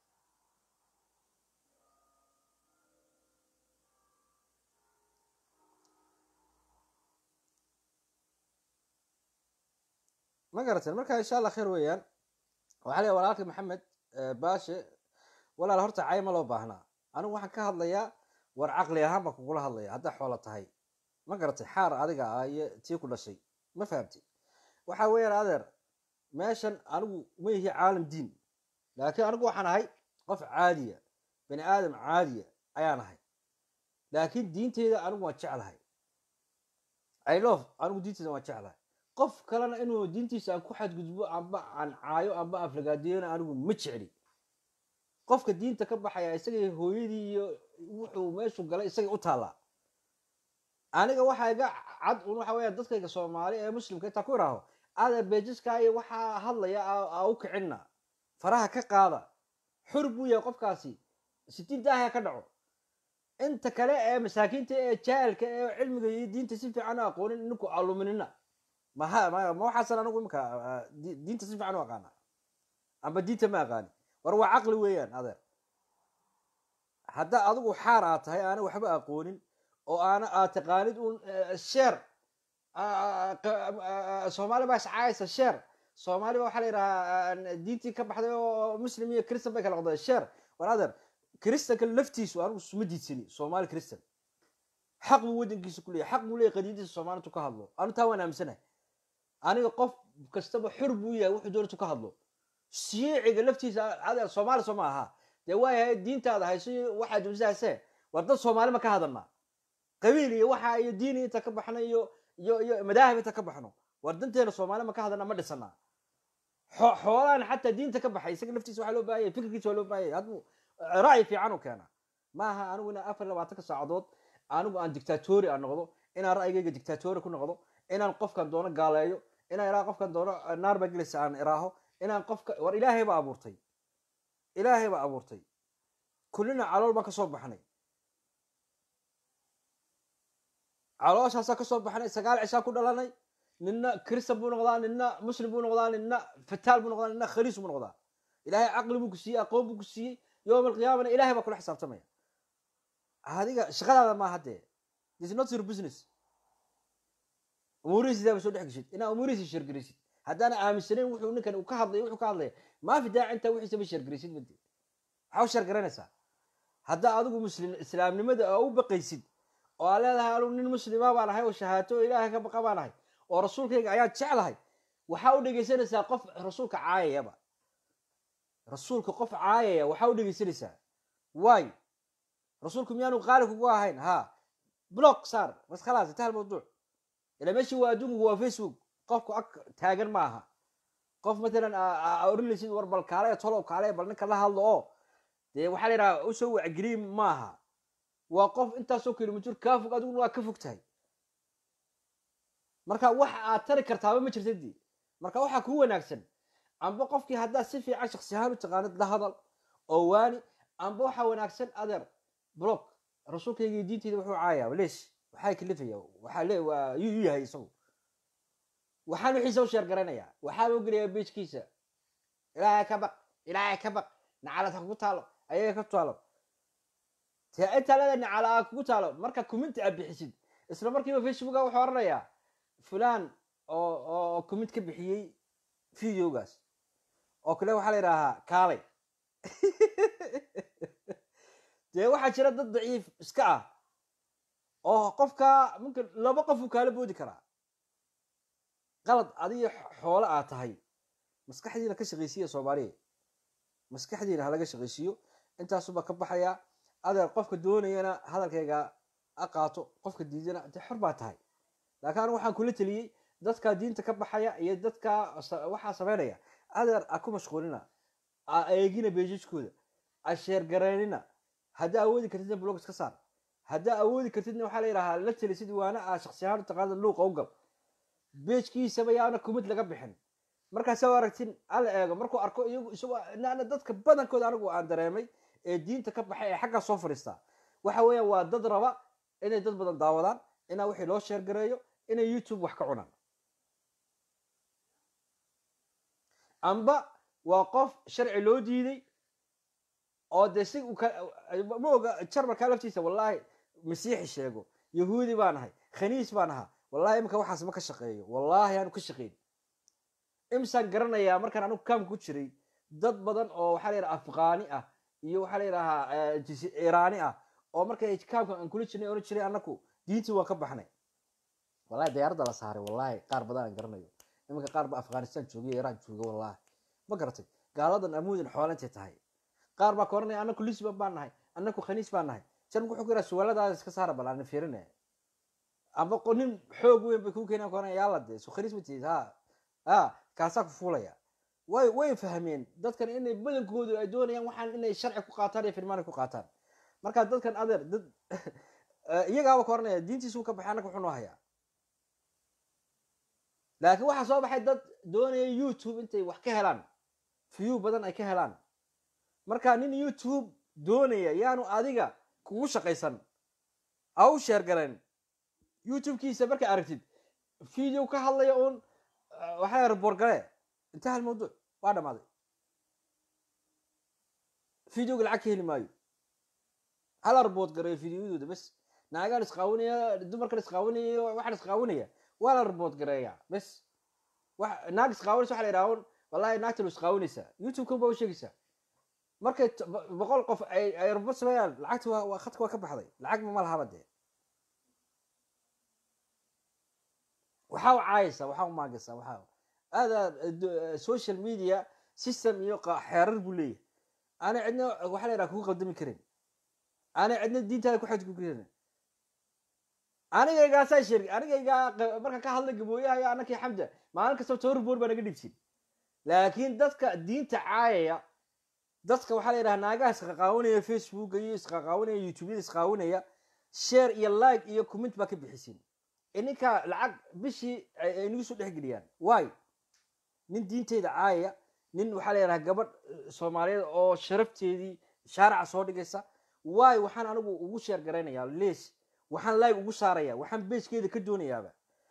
[SPEAKER 1] ma garateen marka insha allah khayr weeyaan waxaa leeya walaalka maxamed baashe walaal horta cay ma loo baahnaa anigu waxaan ka hadlayaa war caqli ahaan baan kugula hadlaya haddaa xoolo tahay ma garatay xaar adiga ah iyo tii ku dhashay ma fahamti waxa weeyaan adeer meeshan anigu ma yihi caalam diin laakiin anigu waxaan ahay qof caadiya bani aadam caadiya ayaan ahay laakiin diinteyda anigu waan jeclahay i love anigu diinteyda waan jeclahay qof kalena inuu diintiisa aan ku xadgudbo amba aan caayo amba aflagaadiyona anigu ma jecli qofka diinta ka baxaya isagay hooyadii iyo wuxuu meeshu galay isagay u taallaa aniga waxaa iga cad un waxa weya dadkayga soomaali ee muslimka intaa ku iraaho aada beejiska iyo waxaa hadlaya a u kicinna faraha ka qaada xur buu yahay qofkaasi sitiin daahya ka dhaco inta kale ee masaakiinta ee jaahilka ee cilmiga iyo diinta si fiican u aqoonin ninku aluminina maha ma waxaasan anigu imika diinta si fiican u aqaana amba diinta ma aqaani war waa caqli weeyaan adeer haddaa adigu xaar aad tahay aana waxba aqoonin oo aana aad taqaanid un sheer soomaali baa iscaayaysa sheer soomaali ba waxaa la yidhahaa diintii ka baxday oo muslim iyo christan bay kala qodeen sheer war adeer christanka laftiisu anigu suma diidsani soomaali christan xaq buu waddankiisa ku leeyahy xaq buu leeyahy qadiidadiisa soomaalitu ka hadlo anu taa waan aaminsanahay aniga qof kastaba xur buu yahay wuxuu doonatu ka hadlo shiiciga laftiisa adeer soomaali soo ma aha dee waayahay diintaada hayso waxaad usaasee war dad soomaali ma ka hadalnaa qabiil iyo waxa iyo diin inta ka baxno iyo iyo iyo madaahib inta ka baxno war danteena soomaali ma ka hadalnaa ma dhisanaa xoolahan xataa diinta ka baxay isaga laftiisa waxaa loo baahanya fikirkiisa waa loo baahanya hadduu ra'yi fiican u keena maaha anigu inaan afar labaatanka saacadood anigu aan dictatori aan noqdo inaan ra'yigayga dictatori ku noqdo inaan qofkan doono gaaleeyo inaan iraa qofkan doono naar baa gelaysa aan iraaho inaan qofka war ilaahay baa abuurtay ilaahay baa abuurtay kullina calool baan kasoo baxnay calooshaasaa kasoo baxnay sagaal cishaa ku dhalanay nina christan buu noqdaa nina muslim buu noqdaa nina fataal buu noqdaa nina khaliis buu noqdaa ilaahay caqli buu ku siiyey aqoon buu ku siiyey yowm alqiyaamana ilahay baa kula xisaabtamaya adiga shaqadaada maaha dee this not your business umuurihiisidaaba soo dhex geshid inaa umuurihiisa sheergaraysid haddaana aaminsanayn wuxuu ninkan uu ka hadlaya wuxuu ka hadlaya maafi daaci intaa wixiisaba sheergaraysid made maxaa u sheergaranaysaa haddaa adigu muslim islaamnimada oo u baqaysid oo aa leedahay anugu nin muslima baan ahay oo shahaato oo ilaahay ka baqa baan ahay oo rasuulkayga ayaan jeclahay waxaa u dhegaysanaysaa qof rasuulka caayayaba rasuulka qof caayaya waxaa u dhegaysanaysaa waay rasuulku miyaanu qaali kugu ahayn ha block saar bas khalaas intaha almawduuc ila meeshii waa adduunku waa facebook qofku ag taagan ma aha qof matalan orinaysid war bal kaale tolow kaale bal ninka la hadlo oo dee waxaa la yidhaha usoo wacgeliy maaha waa qof intaasoo kilomitir kaa fog adiguna waa ka fog tahay marka wax aad tari kartaaba ma jirta dii marka waxaa kuu wanaagsan amba qofkii haddaad si fiican shaksi ahaan u taqaanid la hadal oo waani amba waxaa wanaagsan adeer block rasuulkayga iyo diinteyda wuxuu caaya leesh waxaa kalifaya waxaa le waa yuu yahay isagu waxaan wixiisa u sheer garanayaa waxaaba u gelayaa beejkiisa ilaahay ka baq ilaahay ka baq nacalad ha kugu taalo ayaga ka taalo te intaa leeda nacala aa kugu taalo marka kuminti aad bixisid isla markiiba facebooka wuxuu oranayaa fulan oo oo kumid ka bixiyey videogaas oo kale waxaa la yidhaahaa kaalay dee waxaa jira dad daciif iska ah oo qofka mumkin laba qof uu kaala boodi karaa qalad adiga xoolo aad tahay maskaxdiina ka shaqaysiiya soomaaliya maskaxdiina halaga shaqaysiiyo intaasubaa ka baxayaa adeer qofka doonayana hadalkayga a qaato qofka diidana dee xor baa tahay laakiin anigu waxaan kula teliyey dadka diinta ka baxaya iyo dadka waxaa samaynaya adeer a ku mashquulina a eegina beejijkooda a sheergaraynina haddaa awoodi kartidna blog iska saar haddaa awoodi kartidna waxaa la yidhahaa la telisid waana aa shaksi ahaan u taqaanada luuqa u gal beejkiisaba yaana kumid laga bixin markaasa aragtin ala eego markuu arko iyagu isagoo nana dadka badankooda anigu aan dareemay ee diinta ka baxay ee xaggaa soo fadhiistaa waxa weeyaan waa dad raba inay dad badan daawadaan inaa wixii loo sheergareeyo inay youtube wax ka cunaan amba waa qof sharci loo diiday oo dee si ma oga jarmalkaa laftiisa wallaahi masiixi sheego yahuudi baan ahay khaniis baan ahaa wallahi iminka waxaas ma ka shaqeeyo wallaahi aanu ka shaqeyn imsaan garanayaa markaan anigu kaamka ku jiray dad badan oo waxaa la yidhaha afqaani ah iyo waxaa la yidhahaa iraani ah oo markay kaamka aan kula jirnay oran jiray anaku diintii waan ka baxnay wallahi diyaaradda la saaray wallahi qaar badan aan garanayo iminka qaar ba afghanistan joogiyo iraan jooga wallahi ma garatay gaaladan amuudin xoolantay tahay qaar baa ka oranaya anaku lisban baan nahay anaku khaniis baan nahay jarmku wuxuu ku yidhaha suwaaladaada iska saara bal ana fiirinaya amba nin xoog weyn bay kuu keenaan ka oranaya yaala dee so khaniis ma tihid ha ha kaasaa ku fuulaya way way fahmeen dadkan inay badankoodu ay doonayaan waxaan inay sharci ku qaataan iyo firmaani ku qaataan marka dadkan adeer dad iyagaaba ka oranaya diintiisuu ka baxay annaga wuxuu noo hayaa laakiin waxaa soo baxay dad doonaya youtube intay wax ka helaan view badan ay ka helaan marka nin youtube doonaya yaanu adiga kugu shaqaysan a u sheergaleen youtube-kiisa markay aragtid video ka hadlaya uun waxaa raboorgale intaha almawduuc waa dhamaaday videoga lacag ka heli maayo hala rabood gareeyo videoyadooda bes naagaan isqaawinaya dumarkan isqaawinaya waxaan isqaawinaya waa la rabood gareeya bes naag isqaawinaysa waxa la yidhaha un wallahi naagtan isqaawinaysaa youtube-kan baa u sheegaysaa markay boqol qof ay rabood sameeyaan lacagta waa khadka waa ka baxday lacag ma lahaba dee waxaa u caayaysaa waxaa u maagaysaa waxaa aada social media system iyo xeerar buu leeyahay aanay cidna waxaa la yidhaha kugu qaldami karin aanay cidna diintaada ku xadgudbi karin anigaygaasaa sheeg anigaygaa marka ka hadlay gabooyaha iyo anakii xamda maalin kastaba toban ruboor baa naga dhibsin laakiin dadka diinta caayaya dadka waxaa la yidhaha naagaha isqaqaawinaya facebooka iyo isqaqaawinaya youtubeyada isqaawinaya share iyo like iyo comment baa ka bixisin ininka lacag bishii ay nagu soo dhexgeliyaan waay nin diinteyda caayaya nin waxaa la yidhaha gabadh soomaaliyeed oo sharafteedii shaaraca soo dhigaysa waay waxaan anigu ugu sheer garaynayaa lees waxaan laag ugu saaraya waxaan beejkeeda ka doonayaaba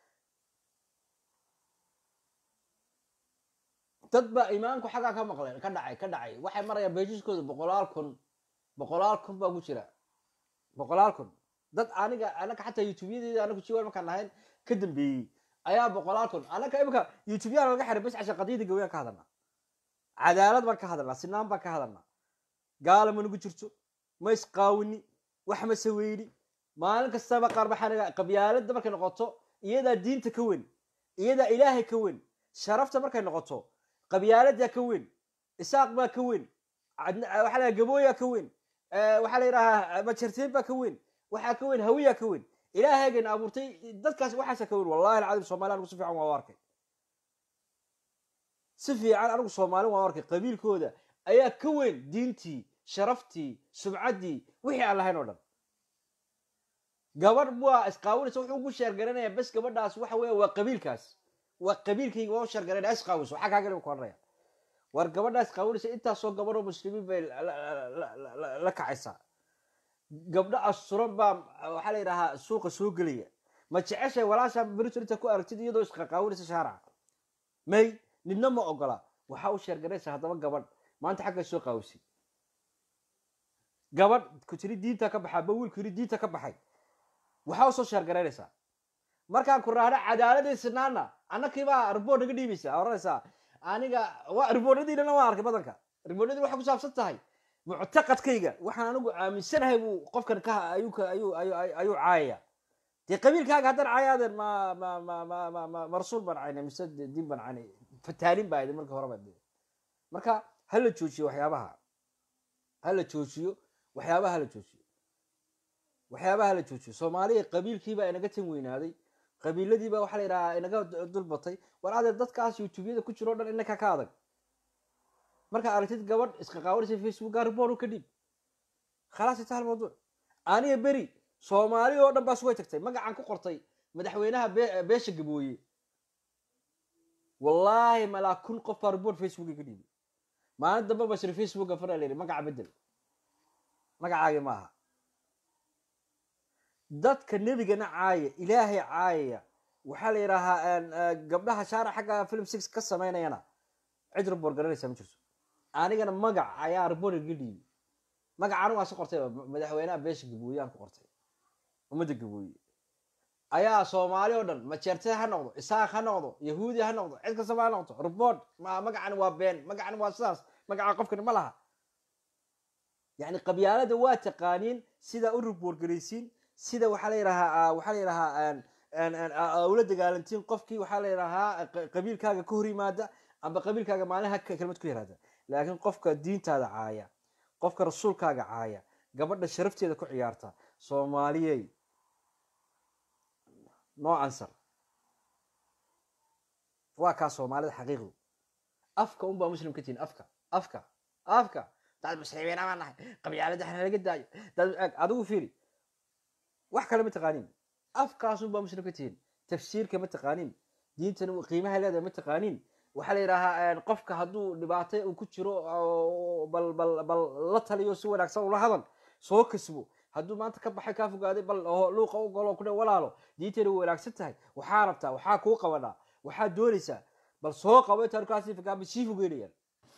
[SPEAKER 1] dad baa imaanku xaggaa ka maqleen ka dhacay ka dhacay waxay marayaan beejiskooda boqolaal kun boqolaal kun baa ku jira boqolaal kun dad aniga anaga xataa youtubeyadeeda anagu jiwaan markaan nahayn ka dambeeyey ayaa boqolaal kun anaka imika youtubeyaan laga xiray bas casha qadiyada gawayaan ka hadalnaa cadaalad baan ka hadalnaa sinaan baan ka hadalnaa gaala ma nagu jirto ma isqaawini wax ma saweyni maalin kastaba qaar maxaa qabyaalada markay noqoto iyadaa diinta ka weyn iyadaa ilaahay ka weyn sharafta markay noqoto qabyaaladaa ka weyn isaaq baa ka weyn waxaa la gabooyaa ka weyn waxaa la yidhahaa majarteen baa ka weyn waxaa ka weyn hawiyaa ka weyn ilaahaygan abuurtay dadkaas waxaasa ka weyn wallahi alcadim somaliya anigu si fiican waa u arkay si fiican anigu soomaali waan arkay qabiilkooda ayaa ka weyn diintii sharaftii subcaddii wixii aan lahayn oo dhan gabadh waa isqaawinaysa wuxuu ugu sheergaranaya bes gabadhaas waxa weya waa qabiilkaas waa qabiilkayga waa u sheergaranaya isqaawinso waxaa kaaga dhiba ku odhanaya war gabadhaa isqaawinaysa intaasoo gabadhoo muslimiin bay la- la- la- la- la- la kacaysaa gabdho asturan baa waxaa la yidhahaa suuqa soo gelaya ma jeceshay walaashaa beritor inta ku aragtid iyadoo isqaqaawinaysa shaaraca may nidna ma ogola waxaa u sheergaraysa haddaba gabadh maanta xagga soo qaawisay gabadh ku tiri diinta ka baxay ba wiilku yiri diinta ka baxay waxaa usoo sheergaraynaysaa markaan ku raahdo cadaaladii sinaana annakiibaa ribood naga dhiibaysa oranaysaa aniga waa riboodadiinana waan arkay badanka riboodadii waxay ku saabsan tahay muctaqadkayga waxaan anigu aaminsanahay buu qofkan ka ayuu ka ayuu ayuu ayuu- ayuu caayaya dee qabiilkaaga haddaan caayaadeen ma ma ma ma ma ma ma rasuul baan caynay mise dee diin baan caynay fataalin baa idin marka horeba dee marka ha la joojiyo waxyaabaha ha la joojiyo waxyaabaha ha la joojiyo waxyaabaha ha la joojiyo soomaaliya qabiilkiibaa inaga tan weynaaday qabiiladiibaa waxaa la yidhahaa inaga dulbatay war adeer dadkaas youtubeyada ku jiro o dhan inaka ka adag markaa aragtid gabadh isqaqaawanaysa facebooka report ka dhiib khalaas inta hal mawduuc aniga beri soomaali oo dhan baas way tagtay magacaan ku qortay madaxweynaha Be- beesha gabooye wallaahi malaa kun qof baa report facebooka ka dhiibay maalin dambe bashir facebooka fara la yidhi magaca bedel magacaagi maaha dadka nebigana caaya ilaahay caayaya waxaa la yidhaahaa gabdhaha shaara xagga film six ka samaynayana cid report garanaysa ma jirto anigana magac ayaa report iga dhiibay magaca anigu aan si qortay madaxweynaha beesha gabooye aan ku qortay ummadda gabooye ayaa soomaali oo dhan majeerte ha noqdo isaaq ha noqdo yahuudi ha noqdo cid kastaba ha noqdo report ma magacani waa been magacani waa sidaas magaca qofkani ma laha yani qabyaalada waa taqaaniin sida u report garaysiin sida waxaa la yidhahaa waxaa la yidhahaa ula dagaalantiin qofkii waxaa la yidhahaa qa- qabiilkaaga ka hor yimaada amba qabiilkaaga maalin ha kelmad ku yaraada laakiin qofka diintaada caaya qofka rasuulkaaga caaya gabadha sharafteeda ku ciyaarta soomaaliyey noo ansar waa kaa soomaalida xaqiiqdu afka unbaa muslim ka tihin afka afka afka dad muslimiina baan nahay qabyaalada hana laga daayo dad eg adigu fiiri wax kale ma taqaaniin afkaas unbaa muslim ka tihin tafsiirka ma taqaaniin diintan qiimaha leedahay ma taqaaniin waxaa la yidhaahaa qofka hadduu dhibaato uu ku jiro oo bal bal bal la taliyo si wanaagsan ula hadal soo kasbo hadduu maanta ka baxay kaa fogaaday bal oo luuqa u galo ku dhe walaalo diintani way wanaagsan tahay waxaa rabtaa waxaa kuu qabanaa waxaa doonaysaa bal soo qabo intaan kaasi fogaaba sii fogeynayaan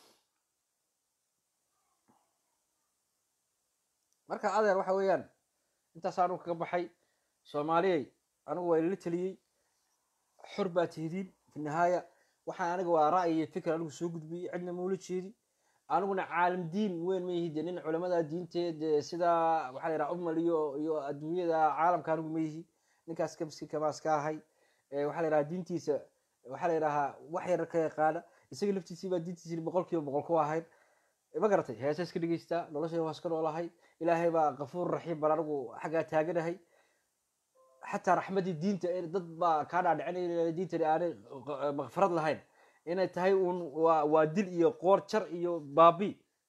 [SPEAKER 1] marka adeer waxa weeyaan intaas anigu kaga baxay soomaaliyey anigu waa ilala teliyey xor baa tihidiin fi nihaaya waxaan aniga waa ra'yi iyo fikir anigu soo gudbiyey cidna maula jeedi aniguna caalim diin weyn ma yihi de nin culamada diinteed ee sida waxaa la yidhaha umal iyo iyo adduunyada caalamka anigu ma yihi ninkaas kabski kamaas ka ahay ee waxaa la yidhaha diintiisa waxaa la yidhahaa wax yar ka yaqaana isaga laftiisii baa diintiisii boqol kiiba boqol ku ahayd ma garatay heesa iska dhegeystaa nolosha waa iska noolahay ilaahay baa kafuur raxiim baan anigu xaggaa taaganahay xataa raxmadii diinta ee dad baa kaa dhaadhicinaya diintani aanay makfarad lahayn inay tahay uun waa waa dil iyo qoor jar iyo baabi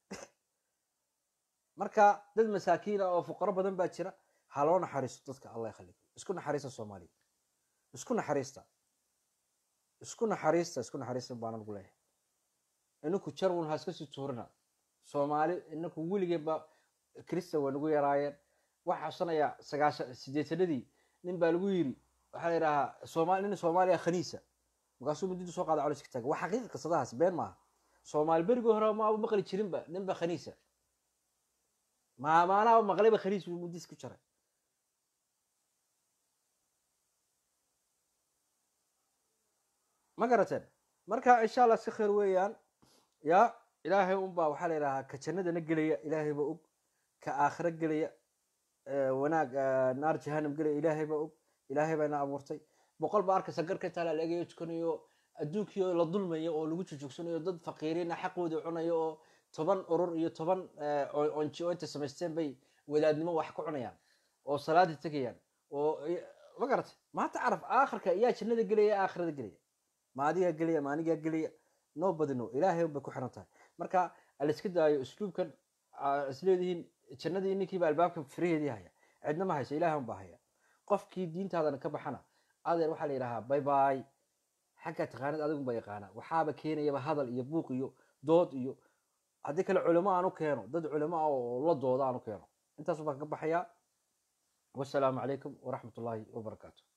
[SPEAKER 1] marka dad masaakiina oo fuqaro badan baa jira ha loo naxariisto dadka allah yakhaliku isku naxariista soomaaliya isku naxariista isku naxariista isku naxariista baan anigu leeyahay ininku jar uun ha iska sii tuurina soomaali inaku weligeedba kristan waa nagu yaraayeen waxaa xusanaya sagaashan sideetanadii nin baa lagu yiri waxaa la yidhahaa soomaali nin soomaaliya khaniisa markaasuu muddadu soo qaada colays ka taagay waa xaqiiqa qisadahaas been maaha soomaali berigii hore ma maqli jirinba nin ba khaniisa maamaanaaba maqlayba khaniis buu muddiis ku jaray ma garateen marka insha allah si khayr weeyaan ya ilaahay unbaa waxaa la yidhahaa ka jannadana gelaya ilaahay baa og ka aakhiro gelaya wanaag naar jahanam gelaya ilaahay baa og ilaahay baa ina abuurtay boqol baa arkaysa garka intaa la eegayo tukanayo adduunkii oo la dulmayo oo lagu jujugsanayo dad faqiiriina xaqooda cunayo oo toban urur iyo toban onji oo inta samaysteen bay wadaadnimo wax ku cunayaan oo salaadii tegayaan oo ma garatay maanta caraf aakhirka yaa jannada gelaya aakhirada gelaya ma adigaa gelaya ma anigaa gelaya nobody no ilaahay bay ku xiran tahay marka aliska daayo usluubkan aa isleedihiin jannadii ninkiiba albaabka firaheedii haya cidna ma hayso ilaahay unbaa haya qofkii diintaadana ka baxana adeer waxaa la yidhahaa bay bay xagga taqaanad adigun baa yaqaana waxaaba keenayaba hadal iyo buuq iyo dood iyo haddii kale culimo aan u keeno dad culimo ah oo la dooda aan u keeno intaas baan ka baxayaa wasalaamu calaykum waraxmat ullaahi wabarakaatu